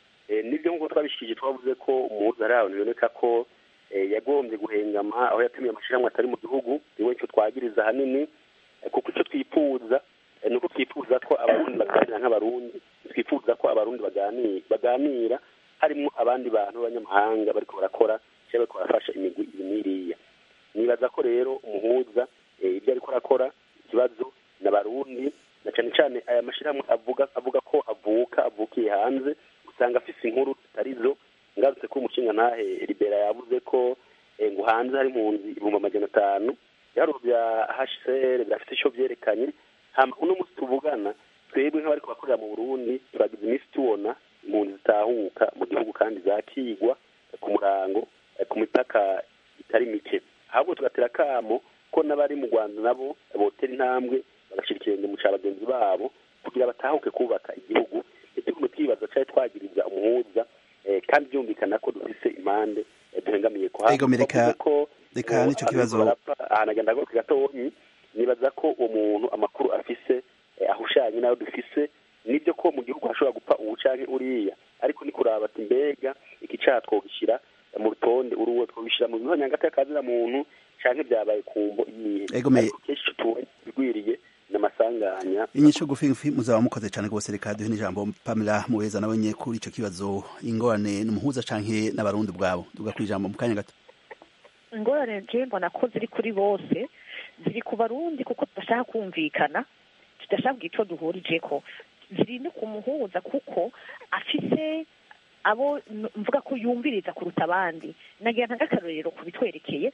nibyo nk'uko twabishikije twavuze ko umuhuza ari ahantu biboneka ko yagombye guhengama aho yatumiye amashyirahamwe atari mu gihugu niwe icyo twagiriza ahanini kuko icyo twifuza ni uko twifuza ko abarundi baganira nk'abarundi twifuza ko abarundi baganira harimo abandi bantu b'abanyamahanga bariko barakora cyangwa bariko barafasha imigwi iyi n'iriya nibaza ko rero umuhuza ibyo ariko arakora ikibazo n'abarundi na cyane cyane aya mashyirahamwe avuga avuga ko avuka avukiye hanze usanga afise inkuru zitarizo ngarutse ko umushinga ntahe libera yavuze ko ngo hanze hari impunzi ibihumbi amajana atanu ibiharuro bya hcr birafite icyo byerekanye uno munsi tuvugana twebwe nk'abari kubakorera mu burundi turagize iminsi tubona impunzi zitahuka mu gihugu kandi zakigwa ku murango ku mipaka itari mike ahubwo tugatera akamo ko n'abari mu rwanda nabo botera intambwe bagashyira ikirenge mu cya bagenzi babo kugira batahuke kubaka igihugu ntitugume twibaza cyari twagiriza umuhuza kandi byumvikana ko dufise impande duhengamiye ko ko reka nicyo kibazo ahantu agenda agaruka gatonyi nibaza ko uwo muntu amakuru afise ahushanye n'ayo dufise nibyo ko mu gihugu hashobora gupfa ubu canke uriya ariko ni kuraba ati mbega iki caha twogishyira mu rutonde uruwo twobishyira mu bihonyangati y'akazina muntu canke byabaye kumbo iyihe ariko kenshi ico tubonye bigwiriye n'amasanganya inyisho gufi muzaba mukoze cyane rwose reka duhe n'ijambo pamela muheza nawe nye kuri ico kibazo ingorane n'umuhuza canke n'abarundi ubwabo duga ku ijambo mu kanya gato ingorane je mbona ko ziri kuri bose ziri ku barundi kuko tudashaka kumvikana tudashaka kugira ico duhurijeko ziri no ku muhuza kuko afise abo mvuga ko yumviriza kuruta abandi nagira ntagakarorero kubitwerekeye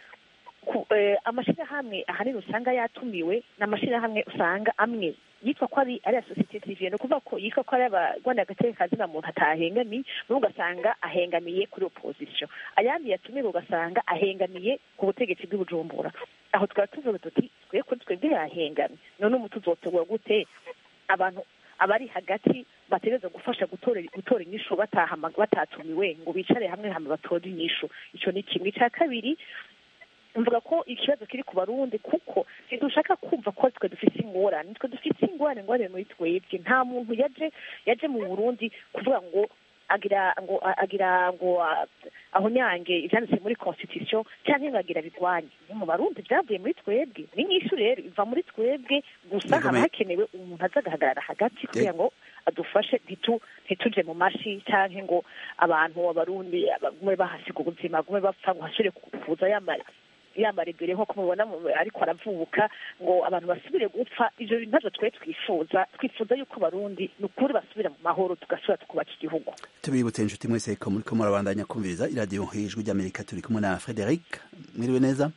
amashyirahamwe ahanini usanga yatumiwe ni amashyirahamwe usanga amwe yitwa ko ari ari sosiyete sivile ni ukuvuga ko yitwa ko ari abagwana agateka kazina muntu atahengamiye n'ubwo ugasanga ahengamiye kuri opozisiyo ayandi yatumiwe ugasanga ahengamiye ku butegetsi bw'ibujumbura aho tukaba tuvuga tuti twe kuri twebwe yahengamye none umuti uzotegura gute abantu abari hagati bategereza gufasha gutora gutora inyishu batatumiwe ngo bicare hamwe hama batore inyishu icyo ni kimwe icya kabiri mvuga ko ikibazo kiri ku barundi kuko ntidushaka kumva ko twe dufite ingorane twe dufite ingorane ingorane muri twebwe nta muntu yaje yaje mu burundi kuvuga ngo agira ngo agira ngo aho nyange ibyanditse muri constitution cyangwa ngo agira bigwanye ni mu barundi byavuye muri twebwe ni nyinshi rero iva muri twebwe gusa haba hakenewe umuntu aza agahagarara hagati kugira ngo adufashe ntituje mu mashi cyangwa ngo abantu abarundi bagume bahasiga ubuzima bagume bapfa ngo hasubire kuza yamara yambara imbere nk'uko mubona ariko aravuka ngo abantu basubire gupfa ibyo bintu ntabwo twe twifuza twifuza yuko barundi ni ukuri basubira mu mahoro tugasubira tukubaka igihugu tubibutse inshuti mwese ko muri ko murabandanya kumviriza iradiyo ijwi ry'amerika turi kumwe na frederic mwiriwe neza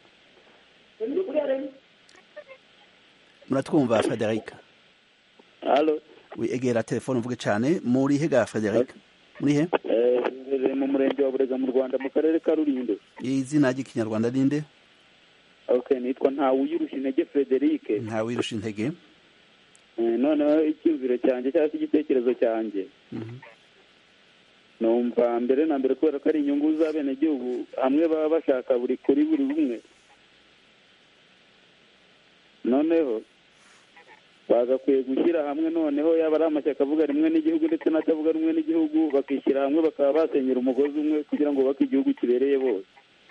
muratwumva frederic egera telefone uvuge cyane muri hega frederic muri he mu murenge wa burega mu rwanda mu karere ka rulindo izina ry'ikinyarwanda ninde ok nitwa ntawuyirusha intege frederic ntawuyirusha intege noneho icyumviro cyanjye cyangwa se igitekerezo cyanjye numva mbere na mbere kubera ko ari inyungu z'abenegihugu hamwe baba bashaka buri kuri buri umwe noneho bagakwiye gushyira hamwe noneho yaba ari amashyaka avuga rimwe n'igihugu ndetse n'atavuga rumwe n'igihugu bakishyira hamwe bakaba basenyera umugozi umwe kugira ngo bubake igihugu kibereye bose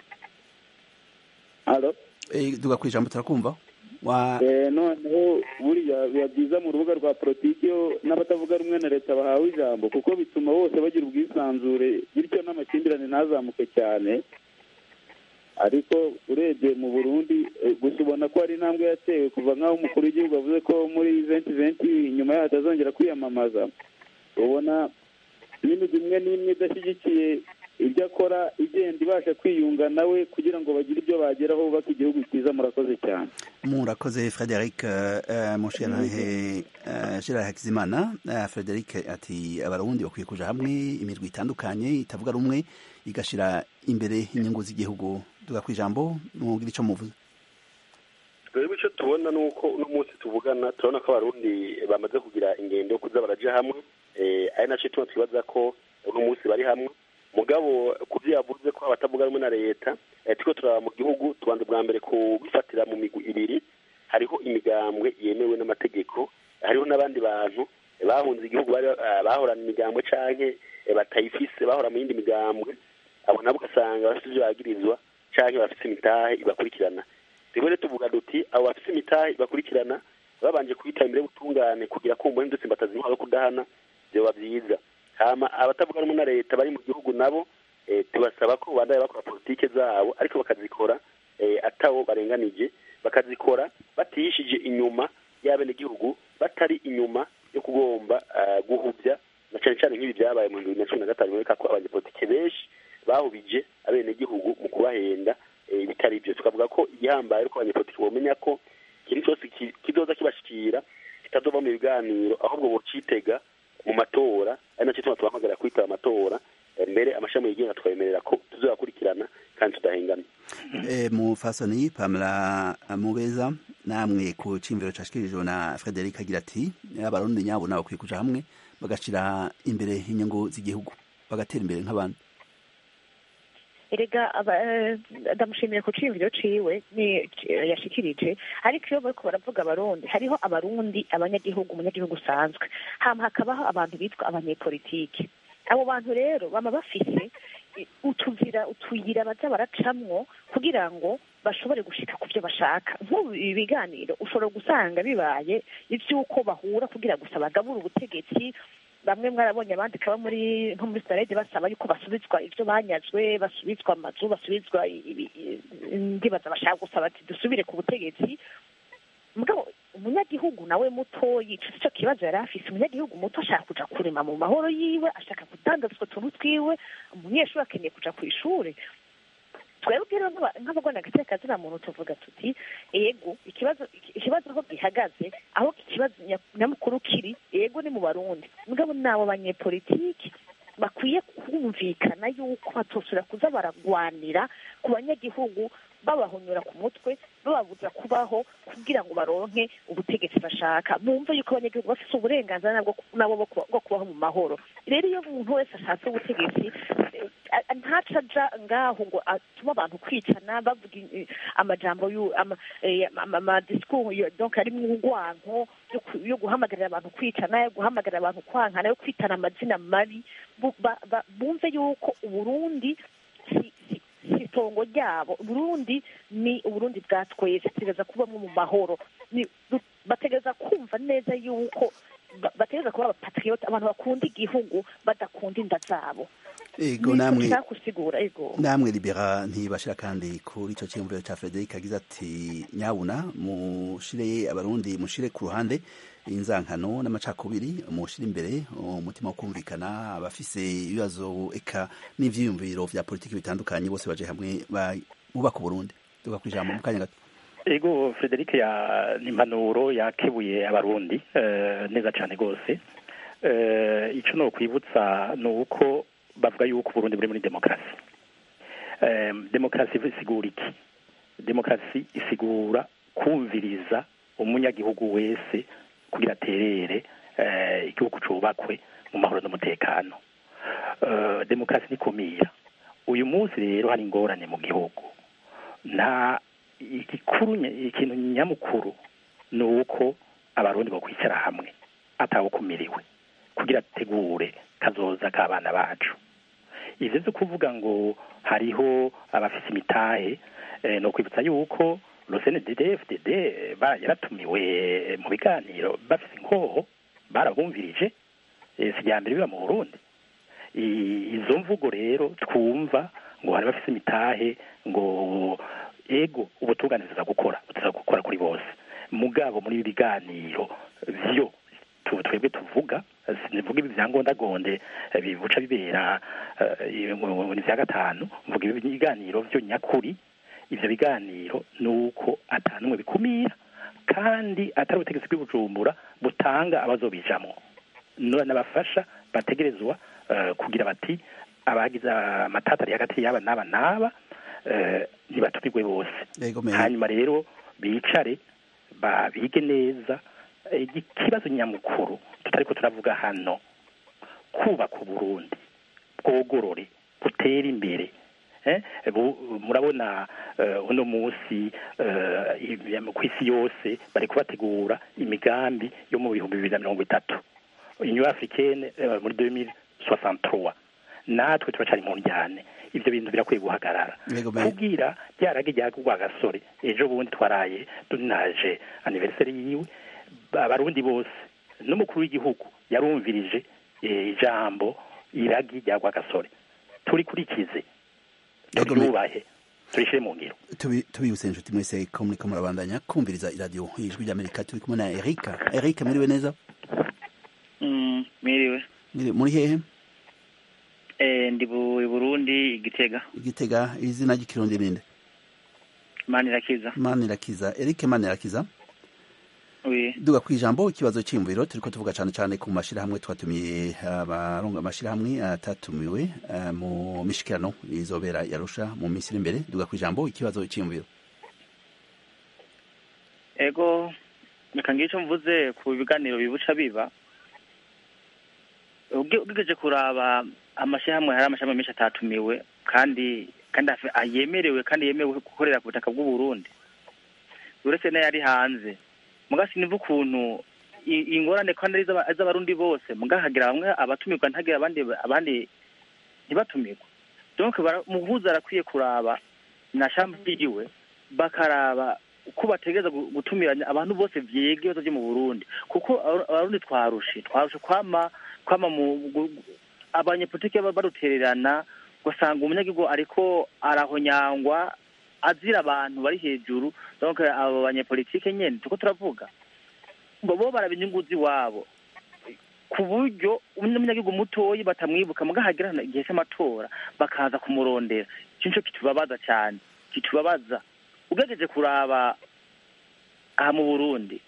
duga ku ijambo turakumva noneho buriya biba byiza mu rubuga rwa politiki iyo n'abatavuga rumwe na leta bahawe ijambo kuko bituma bose bagira ubwisanzure bityo n'amakimbirane ntazamuke cyane ariko urebye mu burundi gusa ubona ko hari intambwe yatewe kuva nk'aho umukuru w'igihugu avuze ko muri venti venti inyuma yaho atazongera kwiyamamaza ubona n'imigwi imwe n'imwe idashyigikiye ibyo akora igenda ibasha kwiyunga nawe kugira ngo bagire ibyo bageraho bubaka igihugu cyiza murakoze cyane murakoze frederic mushirahe gerard hakizimana frederic ati abarundi bakwiye kuja hamwe imirwi itandukanye itavuga rumwe igashira imbere inyungu z'igihugu duga ku ijambo mwumvira ico muvuze twebwe icyo tubona ni uko uno munsi tuvugana turabona ko abarundi bamaze kugira ingendo yo kuza baraja hamwe ari nacyo tuma twibaza ko uno munsi bari hamwe mugabo ku byo yavuze ko abatavuga rumwe na leta turiko turaba mu gihugu tubanza bwa mbere kubifatira mu migwi ibiri hariho imigambwe yemewe n'amategeko hariho n'abandi bantu bahunze igihugu bahorana imigambwe canke batayifise bahora mu yindi migambwe abo nabo ugasanga bafite ivyo bagirizwa canke bafise imitahe ibakurikirana rero tuvuga duti abo bafise imitahe ibakurikirana babanje kubitaba imbere y'ubutungane kugira ko umubare ndetse mbatazi intwaro yo kudahana vyoba vyiza hama abatavuga rumwe na leta bari mu gihugu nabo tubasaba ko bandaya bakora politike zabo ariko bakazikora atawo barenganije bakazikora batihishije inyuma y'abenegihugu batari inyuma yo kugomba guhuvya na cane cane nk'ibi vyabaye mu bibiri na cumi na gatanu bereka ko abanyepolitike benshi bahubije abenegihugu mu kubahenda bitari ivyo tukavuga ko igihambaye ariko abanyepolitike bomenya ko ikintu cyose kizoza kibashikira kitazova mu biganiro ahubwo bocitega mu matora ari nacyo tuma tubahamagarira kwitaba amatora mbere amashami yigenga tukabemerera ko tuzoyakurikirana kandi tudahengana mufasoni pamela mubeza namwe ku cimviro cashikirijwe na frederic agira ati abarundi nyabo nabo bakwiye kuja hamwe bagashira imbere inyungu z'igihugu bagatera imbere nk'abandi erega ndamushimiye ku ciyumviro ciwe ni yashikirije ariko iyo bariko baravuga abarundi hariho abarundi abanyagihugu umunyagihugu usanzwe hama hakabaho abantu bitwa abanyepolitike abo bantu rero bama bafise utuzira utuyira baza baracamwo kugira ngo bashobore gushika ku byo bashaka nk'ubu ibi biganiro ushobora gusanga bibaye ivy'uko bahura kugira gusa bagabura ubutegetsi bamwe mwarabonye abandi kaba muri nko muri sarede basaba yuko basubizwa ivyo banyazwe basubizwa amazu basubizwa ndibaza bashaka gusaba ati dusubire ku butegetsi mugabo umunyagihugu nawe muto yica ico kibazo yari afise umunyagihugu muto ashaka kuja kurema mu mahoro yiwe ashaka kudandaza utwo tuntu twiwe umunyeshuri akeneye kuja kw'ishure twebwe rero nk'abagwana agateka kazina muntu tuvuga tuti ego ikibazo ikibazo aho gihagaze aho ikibazo nyamukuru kiri ego ni mu barundi mugabo nabo banyepolitiki bakwiye kumvikana yuko batosura kuza baragwanira ku banyagihugu babahonyora ku mutwe bababuza kubaho kugira ngo baronke ubutegetsi bashaka bumve yuko abanyagihugu bafite uburenganzira nabo bwo kubaho mu mahoro rero iyo umuntu wese ashatse ubutegetsi ntaca aja ngaho ngo atume abantu kwicana bavuga amajambo amadisikuru donc arimwo urwanko yo guhamagarira abantu kwicana yo guhamagarira abantu kwankana yo kwitana amazina mabi bumve yuko uburundi itongo ryabo burundi ni uburundi bwa twese tugereza kubamwo mu mahoro bategereza kumva neza yuko bategereza kuba abapatriote abantu bakunda igihugu badakunda inda zabo ego namwe kusigura ego namwe libera ntibashira kandi kuri ico cyumviro ca Frederic agize ati nyabuna mushire abarundi mushire ku ruhande inzankano n'amacakubiri mushire imbere umutima wo kumvikana abafise ibibazo eka n'ivyiyumviro vya politiki bitandukanye bose baje hamwe bubaka Burundi tuga kwijambo mu kanya gato ego Frederic ya nimpanuro yakebuye abarundi neza cyane gose ico no kwibutsa ni uko bavuga yuko Burundi buri muri demokarasi demokarasi isigura iki demokarasi isigura kumviriza umunyagihugu wese kugira aterere igihugu cubakwe mu mahoro n'umutekano demokarasi nikumira uyu munsi rero hari ingorane mu gihugu nta igikuru ikintu nyamukuru ni uko abarundi bakwicara hamwe atawukumiriwe kugira ategure kazoza k'abana bacu ivyo vyo kuvuga ngo hariho abafise imitahe no kwibutsa yuko rosenedefdd yaratumiwe mu biganiro bafise inkoho barabumvirije si rya mbere biba mu burundi izo mvugo rero twumva ngo hari bafise imitahe ngo ego ubutungane tuza gukora tuza gukora kuri bose mugabo muri ibi biganiro vyo twebwe tuvuga nivuga ibi vyangondagonde bibuca bibera ni vya gatanu mvuga ibi biganiro vyo nyakuri ivyo biganiro nuko atanumwe bikumira kandi atari ubutegetsi bw'ibujumbura butanga abazobijamwo n'abafasha bategerezwa kugira bati abagize amatatari hagati y'aba n'aba n'aba ntibatumirwe bose hanyuma rero bicare babige neza ikibazo nyamukuru tutariko turavuga hano kubaka uburundi bwogorore butere imbere eh, bu- murabona eh, uno munsi eh, i- ku isi yose bari kubategura imigambi yo mu bihumbi bibiri na mirongo itatu union africaine eh, muri 2063 natwe turacari mu njyane ivyo bintu birakwiye guhagarara Yego, me- kubwira ryarage ryagurwa gasore ejo bundi twaraye dunaje anniversaire yiwe abarundi bose n'umukuru w'igihugu yarumvirije eh, ijambo iragi ryagwa gasore turikurikize Yego, me- turyubahe turishire mu ngiro Tubi- tubibutse inshuti mwese ko muriko murabandanya kumviriza iradiyo ijwi ry'amerika turi kumwe na erika erika mwiriwe neza Mm, mwiriwe Mwiriwe- muri hehe eh ndi bu- i Burundi igitega igitega izina ry'ikirundi ninde manirakiza manirakiza erike manirakiza oui duga ku ijambo ikibazo cy'imviro turiko tuvuga cyane cyane ku mashirahamwe twatumiye abaronga amashirahamwe atatumiwe eh, mu mishikirano izobera yarusha mu minsi iri imbere duga ku ijambo ikibazo cy'imviro ego reka ngire icyo mvuze ku biganiro bibuca biba Uge- ugejeje kuraba amashyirahamwe hari amashyirahamwe menshi atatumiwe kandi kandi afe- ah, yemerewe kandi yemewe gukorera ku butaka bw'u Burundi uretse n'ayari hanze muga sinumva ukuntu i- ingorane kandi ari iz'aba- iz'abarundi bose muga hagira bamwe abatumirwa ntagira abandi abandi ntibatumirwe donc bara- umuhuza arakwiye kuraba na shamba ryiwe bakaraba uko bategereza gu- gutumiranya abantu bose vyega ibibazo vyo mu Burundi kuko Abaru- abarundi twarushe twarushe kwama kwama mu gu- gu- abanyepolitike ba- barutererana ugasanga umunyagihugu ariko arahonyangwa azira abantu bari hejuru donc abo banyepolitike nyene tuko turavuga ngo bo baraba inyungu z'iwabo ku buryo umunyagihugu mutoyi batamwibuka muga hagera igihe cy'amatora bakaza kumurondera ico nico kitubabaza cyane kitubabaza ugejeje kuraba aha mu burundi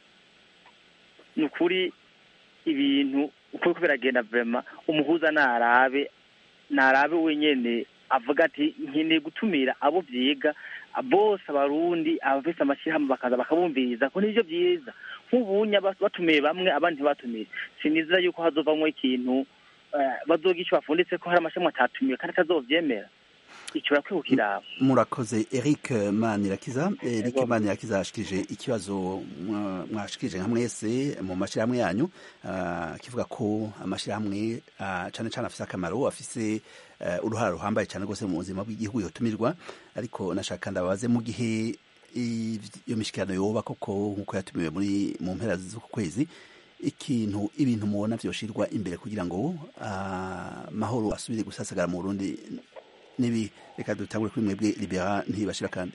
ni ukuri ibintu uko biriko biragenda vrema umuhuza narabe narabe wenyene avuga ati nkeneye gutumira abo vyiga bose abarundi abafise amashyirahamwe bakaza bakabumviriza ko nivyo vyiza nk'ubunya bas- batumiye bamwe abandi ntibatumiye sinizera yuko hazovamwo ikintu eh, bazoga ico bafunditse ko hari amashyirahamwe atatumiwe kandi atazovyemera ico barakwiye kukiraba murakoze eric manirakiza eric Yego. manirakiza ashikije ikibazo mwa- mwashikije nka mwese mu mashirahamwe yanyu ah, kivuga ko amashirahamwe ah, cane cane afise akamaro afise eh, uruhara ruhambaye cane rwose mu buzima bw'igihugu yotumirwa ariko nashaka ndabaze mu gihe iv- iyo mishikirano yoba koko nkuko yatumiwe muri mu mpera z'uku kwezi ikintu ibintu mubona vyoshirwa imbere kugira ngo ah, mahoro asubire gusasagara mu Burundi nibi reka dutangure kuri mwebwe libera ntibashira kandi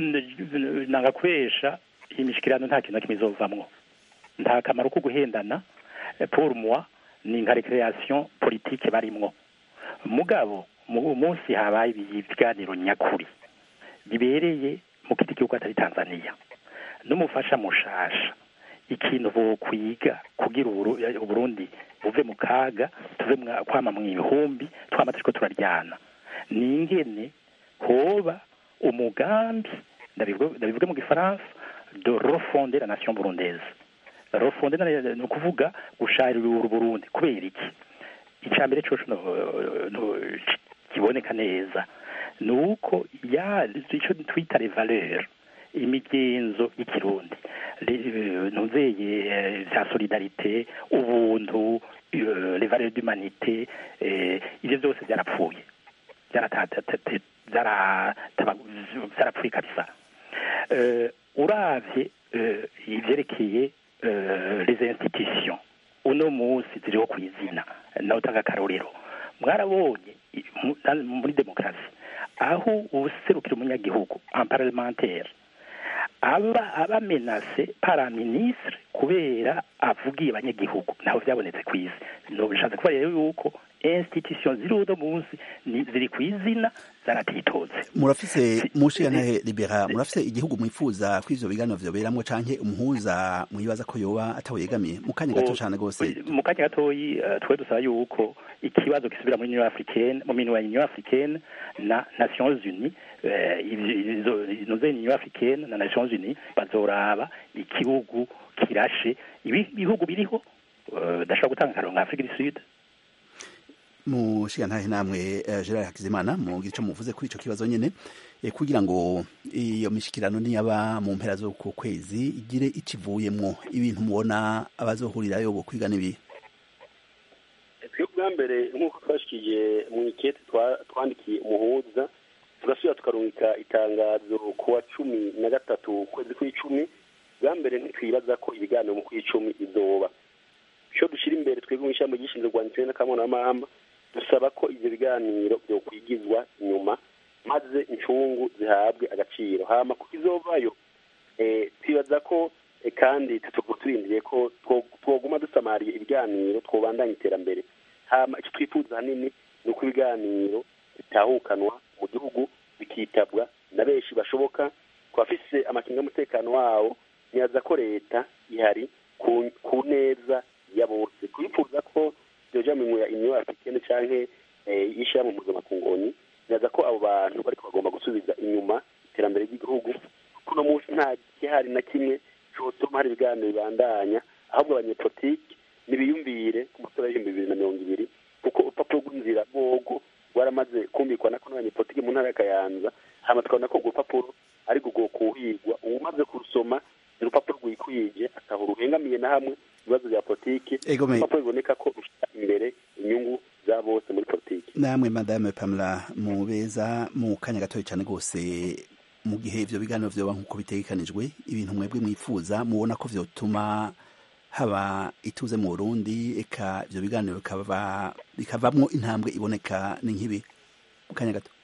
N- nanga kwesha iyi mishikirano nta kintu na kimwe izovamwo nta kamaro ko guhendana Eh, pour moi ni nka recreation politique barimwo mugabo mu munsi habaye ibiganiro nyakuri bibereye mu kiti gihugu atari Tanzania n'umufasha mushasha ikintu bokwiga kugira Uburu- Uburundi buve mu kaga tuve mwa- kwama mu ihumbi twama turiko turaryana ni ingene hoba umugambi ndabivuga ndabivuga mu gifaransa de refonder la nation burundaise refonder na- ni ukuvuga gusharira Burundi kubera iki icya mbere coco no- no- kiboneka neza ni uko ya icyo twita les valeurs imigenzo y'ikirundi Le- ntuzeye eh, vya solidarite ubuntu eh, les valeurs d'humanité eh, ivyo byose byarapfuye byaratatate- byarataba- byarapfuye kabisa Eh, uravye eh, ivyerekeye eh, les institutions uno munsi ziriho ku izina nawe utanga akarorero mwarabonye i- mu- na- muri demokarasi aho userukira umunyagihugu en parlementaire aba aba menase para ministre kubera avugiye abanyagihugu naho byabonetse ku isi no bishatse kuba rero yuko institution ziri uno munsi ni- ziri ku izina zaratitotse murafise mushiyantahe libera murafise igihugu mwifuza ko ivyo biganiro vyoberamwo canke umuhuza mwibaza ko yoba atawegamiye mu kanya gato cane rwose mu kanya gatoyi eh, twe dusaba yuko ikibazo gisubira muri union africaine mu minwe ya union africaine na nations unies eh, ivyo- izo- inoze union africaine na nations unies bazoraba igihugu kirashe ibi- ibihugu biriho eh, ndashobora gutanga akarero nka afrique du sud mushigantahe namwe eh, Gerard Hakizimana mugira ico muvuze kuri ico kibazo nyene eh, kugira ngo iyo mishikirano niyaba mu mpera zo ku kwezi igire icivuyemwo ibintu mubona abazohurirayo bo kwiga n'ibi twe bwa mbere nk'uko twashikije mu ikete twa- twandikiye umuhuza tugasubira tukarungika itangazo ku wa cumi na gatatu ukwezi kw'icumi bwa mbere ntitwibaza ko ibiganiro mu kw'icumi izoba icyo dushyira imbere twebwe mu ishami ryishinzwe rwanditse n'akamurama dusaba ko ibyo biganiro byokwigizwa inyuma maze incungu zihabwe agaciro hama kuko izovayo eh, twibaza ko eh, kandi tuba turindiriye ko two- twoguma dusamariye ibiganiro twobandanya iterambere hama icyo twifuza ahanini ni uko ibiganiro bitahukanwa mu gihugu bikitabwa na benshi bashoboka ku bafise amakinga y'umutekano wawo nibaza ko leta ihari ku, ku neza ya bose twifuza ko byoja mu ya union africaine canke eh, y'ishirahamwe mpuzamakungonyi nibaza ko abo bantu bariko bagomba gusubiza inyuma iterambere ry'igihugu kuko uno munsi nta gihari na kimwe cotuma hari ibiganiro bibandanya ahubwo abanyepolitike nibiyumvire ku matora y'ibihumbi bibiri na mirongo ibiri kuko urupapuro rw'inzira rwogo rwaramaze kumvikana ko n'abanyepolitike mu ntara ya kayanza hama tukabona ko urwo rupapuro ariko rwo kuhigwa uwumaze kurusoma ni urupapuro rwikwije ataho ruhengamiye na hamwe ibibazo bya politike Ego me- urupapuro biboneka ko rushyira imbere inyungu za bose muri politike namwe madame Pamela mubeza mu kanya gatoya cyane rwose mu gihe ivyo biganiro vyoba nk'uko bitegekanijwe ibintu mwebwe mwifuza mubona ko vyotuma haba ituze mu Burundi eka ivyo biganiro bikaba bikavamwo intambwe iboneka ni nk'ibi mu kanya gato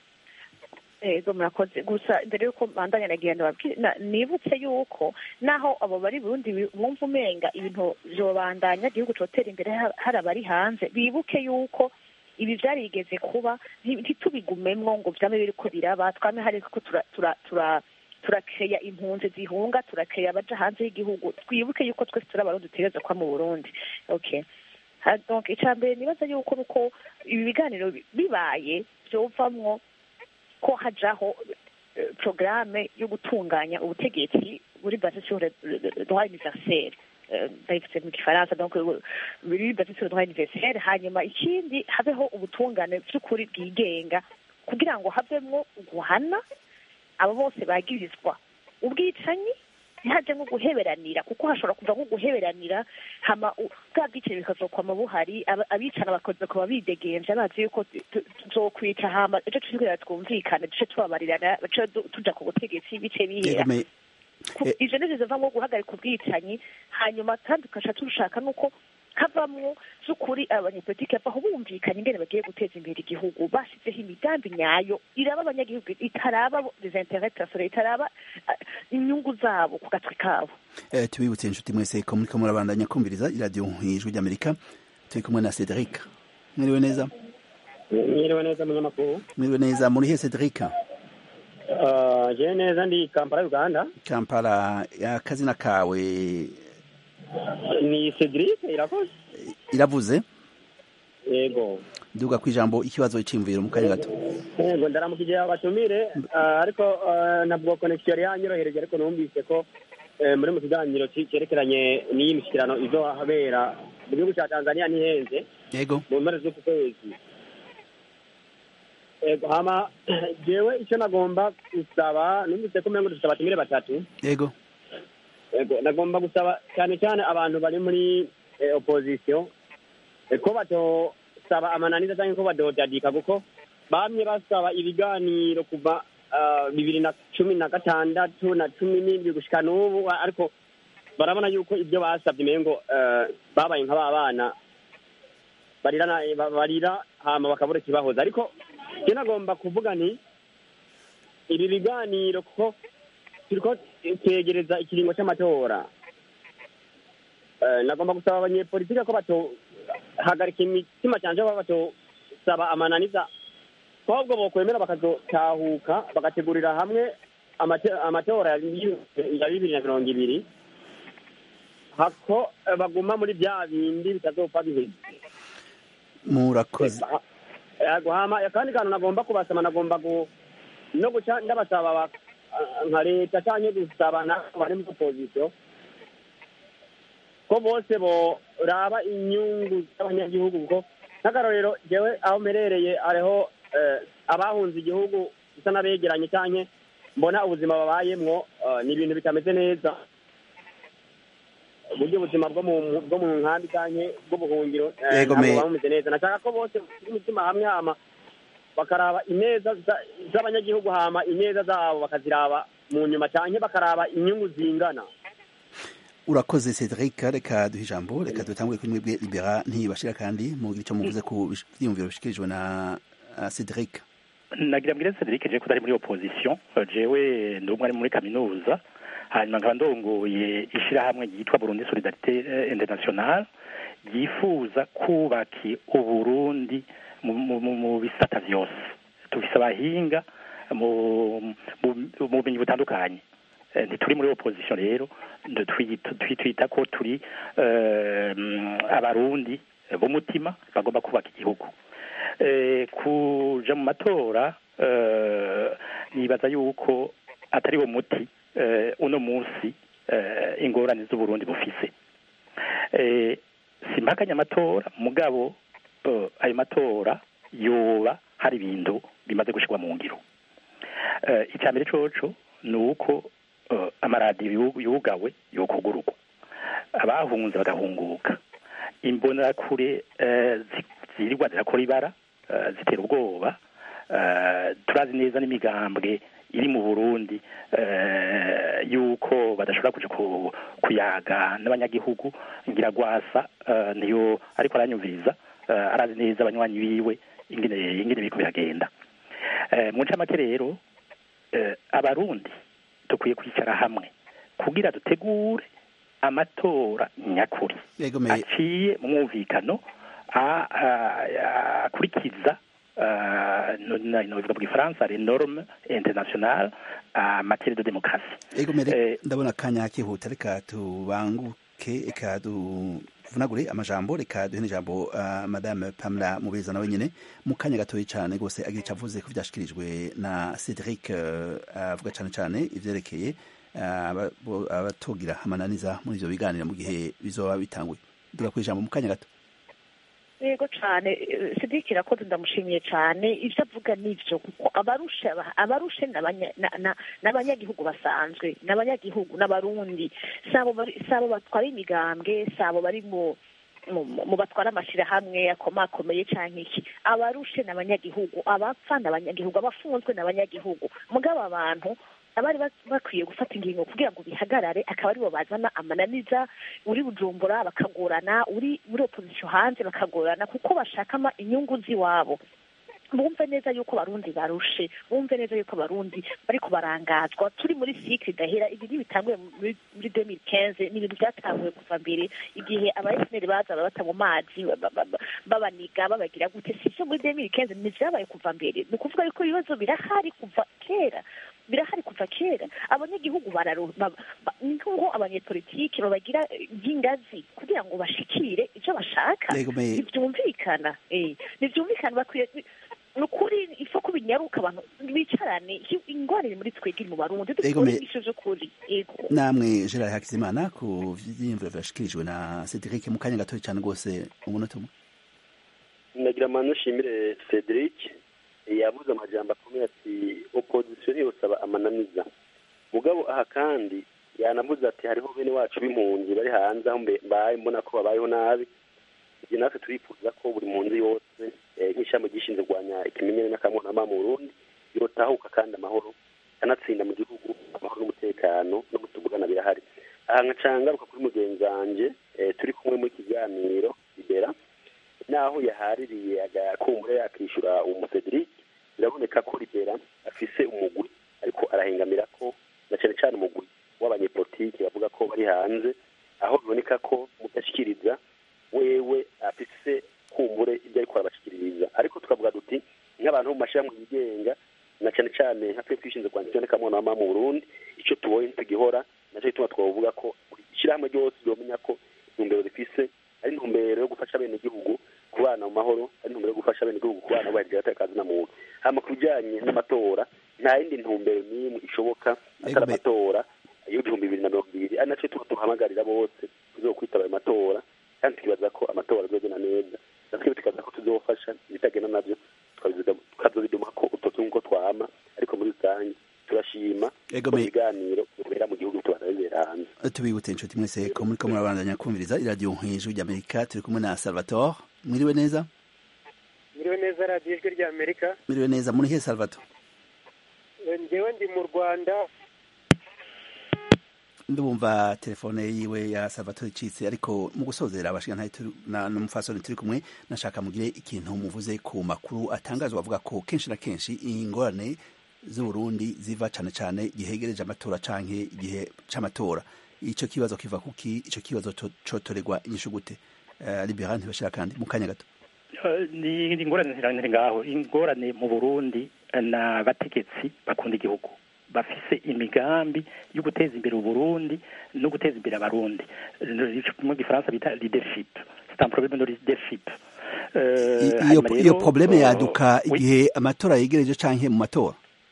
ego murakoze gusa mbere yuko bandanya nagira ndababwire na- nibutse yuko naho abo bari burundi bi- mwumva umenga ibintu vyobandanya igihugu cotera imbere ha- hari abari hanze bibuke yuko ibi vyarigeze kuba nti- ntitubigumemwo ngo vyame biriko biraba twame hari ko tura tura tura turakeya impunzi zihunga turakeya abaja hanze y'igihugu twibuke yuko twese turi abarundi dutegereza kuba mu burundi okay Ha- donc ica mbere nibaza yuko nuko ibi biganiro bi- bibaye vyovamwo ko hajaho eh, programme yo gutunganya ubutegetsi buri basé sur le le- le droit universel Eh, ndabivuze mu gifaransa donc eh, buri basé sur le droit universel hanyuma ikindi habeho ubutungane by'ukuri bwigenga kugira ngo havemwo guhana abo bose bagirizwa ubwicanyi ntihaje nko guheberanira kuko hashobora kuva nko guheberanira hama u- bwa bwicanyi bukazokwama buhari aba- abicana bakoze kuba bidegenje bazi yuko tu- tu- tuzokwica hama ejo tuzigera twumvikane duce tubabarirana duce du- tuja ku butegetsi bice bihera Ego me- Ku- ivyo nivyo bivamwo guhagarika ubwicanyi hanyuma kandi tugaca turushaka nuko havamwo z'ukuri abanyepolitike bavaho bumvikanye ingene bagiye guteza imbere igihugu bashyizeho imigambi nyayo iraba abanyagihugu itaraba les intérêts personnels itaraba ah, inyungu zabo ku gatwe kabo Eh, tubibutse inshuti mwese ko muriko murabandanya kumviriza iradiyo ijwi ry'amerika turi kumwe na cedric mwiriwe neza mwiriwe neza munyamakuru mwiriwe neza muri he cedric Ah, je neza ndi kampala uganda kampala akazina kawe ni cedric irakoze iravuze yego duga ku ijambo ikibazo cy'imviro mu kanya gato yego ndaramukije abatumire ah, ariko ah, ntabwo connection yari yanyorohereje ariko numvise ko eh, muri mu kiganiro ci- cyerekeranye n'iyi mishyikirano izohabera mu gihugu cya tanzania ntihenze yego mu mpera z'uku kwezi yego hama jewe icyo nagomba gusaba numvise ko umengo dufite abatumire batatu yego Ego, nagomba gusaba cyane cyane abantu bari muri eh, opposition eh, ko batosaba amananiza cyangwa ko badodadika kuko bamye basaba ibiganiro kuva ah, bibiri na cumi na gatandatu na cumi n'indwi gushika n'ubu a- ariko barabona yuko ibyo basabye umengo eh, babaye nka ba bana barira na- ba- barira hama bakabura ikibahoza ariko je nagomba kuvuga nti ibi biganiro kuko turiko twegereza ikiringo c'amatora Eh, nagomba gusaba abanyepolitike ko batohagarika imitima canje baba batosaba amananiza ko ahubwo bokwemera bakazotahuka bagategurira hamwe amate- amatora ya bi- ya bibiri na mirongo ibiri hako eh, baguma muri vya bindi bitazopfa biheze murakoze yego hama akandi kantu nagomba kubasaba nagomba gu no guca ndabasaba ba- ah, nka leta canke gusaba nabo bari muri opposition ko bose boraba inyungu z'abanyagihugu kuko nk'akarorero jewe aho mperereye hariho eh, abahunze igihugu bisa n'abegeranye cyane mbona ubuzima babayemwo eh, ni ibintu bitameze neza uburyo ubuzima bwo mu bwo mu nkambi cyane bw'ubuhungiro eh, Yego, ntabwo me- buba bumeze neza nashaka ko bose bashyira umutima hamwe hama bakaraba ineza za- z'abanyagihugu hama ineza zabo bakaziraba mu nyuma cyane bakaraba inyungu zingana urakoze cedric reka duhe ijambo reka dutangure kuri mwebwe libera ntibashira kandi mugira icyo muvuze ku bish- vyiyumviro bishikirijwe na uh, cedric nagira mbwire Cedric je kutari muri opposition jewe ndi umwe ari muri kaminuza hanyuma nkaba ndongoye ishirahamwe ryitwa Burundi Solidarité eh, Internationale ryifuza kubaka uburundi mu, mu, mu, mu bisata vyose tufise abahinga mu mu mu bumenyi butandukanye Eh, ntituri muri opposition rero ndo twiyita twi- twita ko turi eh, mm, abarundi b'umutima bagomba kubaka igihugu eh, kuja mu matora eh, nibaza yuko atari wo muti eh, uno munsi eh, ingorane z'uburundi bufise eh, simpakanya amatora mugabo eh, ayo matora yoba hari ibintu bimaze gushirwa mu ngiro eh, icya mbere coco ni uko eh, amaradiyo yu- yugawe yokugururwa abahunze bagahunguka imbonerakure eh, zi- zirirwa zirakora ibara eh, zitera ubwoba eh, turazi neza n'imigambwe iri mu burundi eh, yuko badashobora kuja ku- kuyaga n'abanyagihugu ngira gwasa eh, niyo ariko aranyumviriza eh, arazi neza abanywanyi biwe ingene ingene biriko biragenda eh, mu ncamake rero eh, abarundi dukwiye kwicara hamwe kugira dutegure amatora nyakuri yego me aciye mu mwumvikano a- a- akurikiza ah, no- no- novuga mu gifaransa les normes internationales en matière de démocratie yego me Eh, ndabona akanya kihuta reka tubanguke reka tuvunagure amajambo reka duhe n'ijambo uh, madame pamela mubeza nawe nyene mu kanya gatoya cane rwose agira ico avuze ku vyashikirijwe na cedric uh, avuga cane cane ivyerekeye uh, aba- bo- abatogira amananiza muri ivyo biganiro mu gihe bizoba bitanguye duga kwijambo mu kanya gato yego cyane sidiki irakoze ndamushimiye cyane ibyo avuga nibyo kuko abarusha abarushe ni abanya- na- na- n'abanyagihugu basanzwe n'abanyagihugu n'abarundi sabo bari- sabo batwara imigambwe sabo bari mu mu- mu batwara amashyirahamwe akomakomeye cyangwa iki abarushe ni abanyagihugu abapfa ni abanyagihugu abafunzwe ni abanyagihugu mugabo abantu abari bak- bakwiye gufata ingingo kugira ngo bihagarare akaba aribo bazana amananiza uri bujumbura bakagorana uri muri opozisiyo hanze bakagorana kuko bashaka ama- inyungu z'iwabo bumve neza yuko abarundi barushe bumve neza yuko abarundi bariko barangazwa turi muri sikiri idahera ibi ntibitanguye muri muri demiri kenze ni ibintu byatanguye kuva mbere igihe abayesineri baza bata mu mazi ba- ba- ba- babaniga babagira gute si ivyo muri demiri kenze ni vyabaye kuva mbere ni ukuvuga yuko ibibazo birahari kuva kera birahari kuva kera abanyagihugu bararo ba- ba- ni nk'uko abanyepolitiki babagira eh, nk'ingazi kugira ngo bashikire ivyo bashaka Yego, me- ntibyumvikana eh ntibyumvikana bakwiye ni ukuri ifa ko binyaruka abantu bicarane ingorane muri twebwe mu barundi Yego, dukore me- ibisho vyo kuri yego namwe gerard hakizimana ku vyiyumviro vyashikirijwe na cedric mu kanya gatoya cane rwose umunota umwe nagira amano nshimire cedric yavuze amajambo akomeye ati opozisiyo ntiyosaba amananiza mugabo aha kandi yanavuze ati hariho bene wacu b'impunzi bari hanze aho mbe- mbaye mbona ko babayeho nabi ibyo natwe turifuza ko buri mpunzi yose eh, nk'ishami ryishinzwe kurwanya ikimenyane n'akamwonama mu burundi yotahuka kandi amahoro kanatsinda mu gihugu amahoro n'umutekano no gutugurana birahari aha nkaca ngaruka kuri mugenzi wanje eh, turi kumwe muri kiganiro libera naho yahaririye agakumbure yakishyura umusedric biraboneka ko libera afise umugwi ariko arahengamira ko na cyane cyane umugwi w'abanyepolitiki bavuga ko bari hanze aho biboneka ko mudashyikiriza wewe afise kumbure ibyo ariko arabashikiririza ariko tukavuga duti nk'abantu bo mu mashyirahamwe yigenga na cyane cyane nka twe twishinze kwandikira n'akamwana mu burundi icyo tubonye ntitugihora nacyo gituma twavuga ko buri ishyirahamwe ryose ryomenya ko intumbero rifise ari intumbero yo gufasha bene igihugu kubana mu mahoro ari intumbero yo gufasha bene igihugu kubana bubahirije agateka na muntu hama ku bijyanye n'amatora nta yindi ntumbero n'imwe ishoboka atari Ego, amatora y'ibihumbi bibiri na mirongo ibiri ari nacyo tuba tuhamagarira bose tuzo kwitaba ayo matora kandi tukibaza ko amatora azogenda neza natwe tukaza ko tuzofasha ibitagenda nabyo tukazobiduma ko utwo tungo twama ariko muri rusange turashima Ego ko me- ibiganiro bibera mu gihugu tubana bibera hanze tubibutse inshuti mwese ko muriko murabandanya kumviriza iradiyo hejuru ry'amerika turi kumwe na salvatore mwiriwe neza Miriwe neza radiyo ijwi rya Amerika mwiriwe neza muri he salvatore njyewe ndi mu Rwanda ndumva telefone yiwe ya salvatore icitse ariko mu gusozera abashinga n'umufasoni turi kumwe nashaka mugire ikintu muvuze ku makuru atangazwa avuga ko kenshi na kenshi ingorane z'uburundi ziva cane cane igihe hegereje amatora canke igihe c'amatora ico kibazo kiva kuki ico kibazo to- cotorerwa inyishu gute uh, libera ntibashira kandi mu kanya gato Eh, ni ni ingorane zirangire ngaho ingorane mu burundi eh, ni abategetsi bakunda igihugu bafise imigambi yo guteza imbere uburundi no guteza imbere abarundi Eh, mu gifaransa bita leadership c'est un problème de leadership Eh, I- iyo hanyuma iyo rero, probleme eh, yaduka oui. igihe amatora yegereje canke mu matora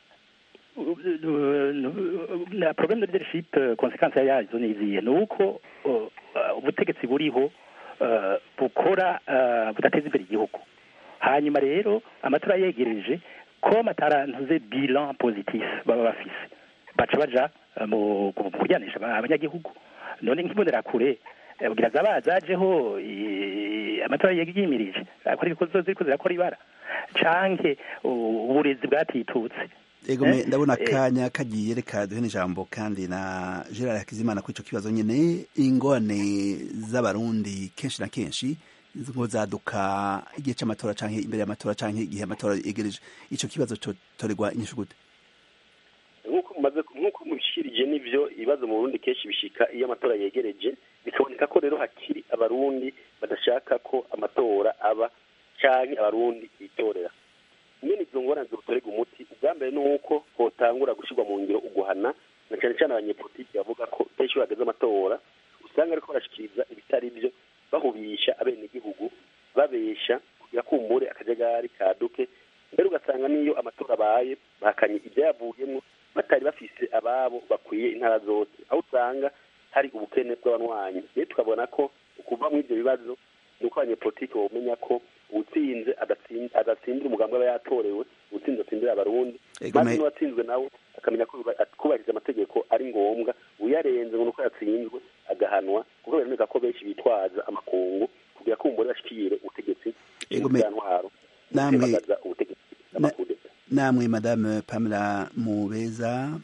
na problème de leadership eh, konsekansi yazo ni izihe ni uko eh, eh, ubutegetsi buriho eh, bukora eh, budateza imbere igihugu hanyuma rero amatora yegereje ko matarantuze bilan positif baba bafise baca baja eh, mu mu kuryanisha aba- abanyagihugu none nk'imbonerakure eh, kugira zaba zajeho eh, amatora yimirije akora ibikozo ziriko zirakora ibara canke uh, uburezi bwatitutse ego me Eh, ndabona eh. akanya kagiye reka duhe n'ijambo kandi na gerard hakizimana kuri ico kibazo nyene ingorane z'abarundi kenshi na kenshi ngo zaduka igihe c'amatora canke imbere y'amatora canke igihe amatora yegereje ico kibazo cotorerwa inyishu gute nk'uko mumaze nk'uko mubishirije n'ivyo ibibazo mu burundi kenshi bishika iyo amatora yegereje bikaboneka ko rero hakiri abarundi badashaka ko amatora aba canke abarundi bitorera nyene izo ngorane zotorerwa umuti ubwa mbere ni uko hotangura gushirwa mu ngiro uguhana na cane cane abanyepolitiki bavuga ko kenshi iyo hageze amatora usanga ariko barashikiriza ibitari vyo bahubisha abenegihugu babesha kugira kumbure akajagari kaduke mbere ugasanga n'iyo amatora abaye bahakanye ibyayavuyemo batari bafise ababo bakwiye intara zose aho usanga hari ubukene bw'abanywanyi rero tukabona ko ukuva muri ibyo bibazo ni uko abanyepolitiki bamenya ko uwutsinze adatsin- adatsindira umugambi aba yatorewe uwutsinze atsindira abarundi Ego maze me- n'uwatsinzwe nawe akamenya ko yuba- kubahiriza amategeko ari ngombwa uyarenze ngo ni uko yatsinzwe agahanwa kuko biremeka ko benshi bitwaza amakungu kugira ko umugore bashikire ubutegetsi Ego me- ntwaro namwe- gutembagaza ubutegetsi n'amakudeta namwe madame pamela mubeza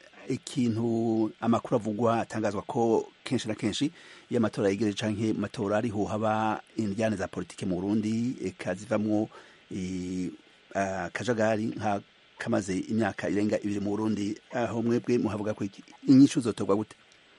ikintu amakuru avugwa atangazwa ko kenshi na kenshi iyo amatora yegereje canke mu matora ariho haba indyane za politike mu burundi eka zivamwo eh, akajagari nka kamaze imyaka irenga ibiri mu burundi aho mwebwe muhavuga ko iki inyishu zotorwa gute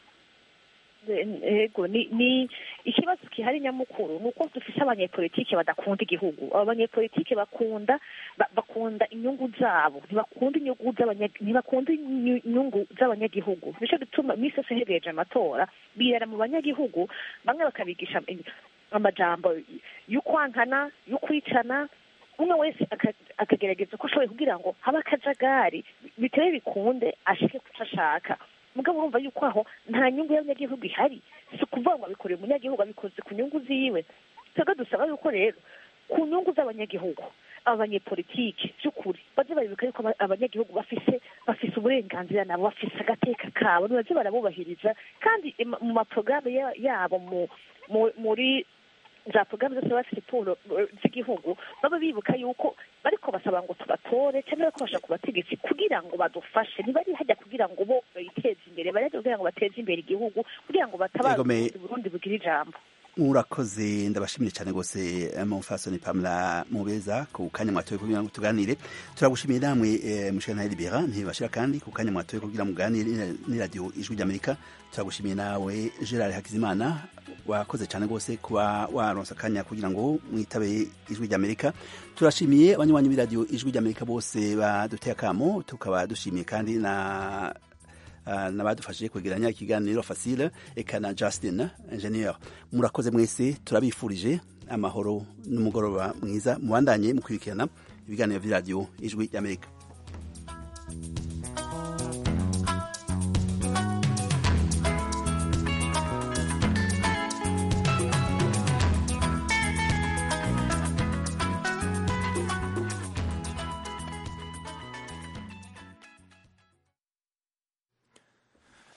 ego ni ni ikibazo gihari nyamukuru ni uko dufite abanyepolitike badakunda igihugu abo banyepolitike bakunda ba- bakunda inyungu zabo ntibakunda inyungu z'abanya- ntibakunda inyu- inyungu z'abanyagihugu nicyo gituma iminsi yose hegereje amatora birara mu banyagihugu bamwe bakabigisha im- amajambo y'ukwankana y'ukwicana umwe wese aka- akagerageza uko ashoboye kugira ngo habe akajagari bitebe bikunde ashike kuco ashaka mugabo urumva yuko aho nta nyungu y'abanyagihugu ihari si ukuvuga ngo abikoreye umunyagihugu abikoze ku nyungu ziwe twebwe dusaba yuko rero ku nyungu z'abanyagihugu aba banyepolitike by'ukuri baze baribuka yuko aba- abanyagihugu bafise bafise uburenganzira nabo bafise agateka kabo nibaze barabubahiriza kandi im- mu maporogaramu ya- yabo mu- mu- muri za porogaramu zose baba bafite puro eh, z'igihugu baba bibuka yuko bariko basaba ngo tubatore cyangwa bariko bashaka ku bategetsi kugira ngo badufashe ntibari hajya kugira ngo bo biteze imbere bari hajya kugira ngo bateze imbere igihugu kugira ngo batabare Ego, me- uburundi burundi bugira ijambo murakoze ndabashimiye cyane rwose mumfasoni pamela mubeza ku kanya mwatoye kugira ngo tuganire turagushimiye namwe eh, mushana libera ntibashira kandi ku kanya mwatoye kugira ngo muganire ni- ni radio ijwi ry'amerika turagushimiye nawe gerard hakizimana wakoze cyane rwose kuba waronsa akanya kugira ngo mwitabe ijwi ry'amerika turashimiye abanywanyi b'iradiyo ijwi ry'amerika bose baduteye akamo tukaba dushimiye kandi na Uh, n'abadufashije kwegeranya ikiganiro fasile eka na justin ingenieur murakoze mwese turabifurije amahoro n'umugoroba mwiza mubandanye mukurikirana ibiganiro vy'iradiyo ijwi ry'amerika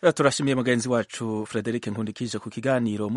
turashimiye mugenzi wacu frederic nkundikije ku kiganiro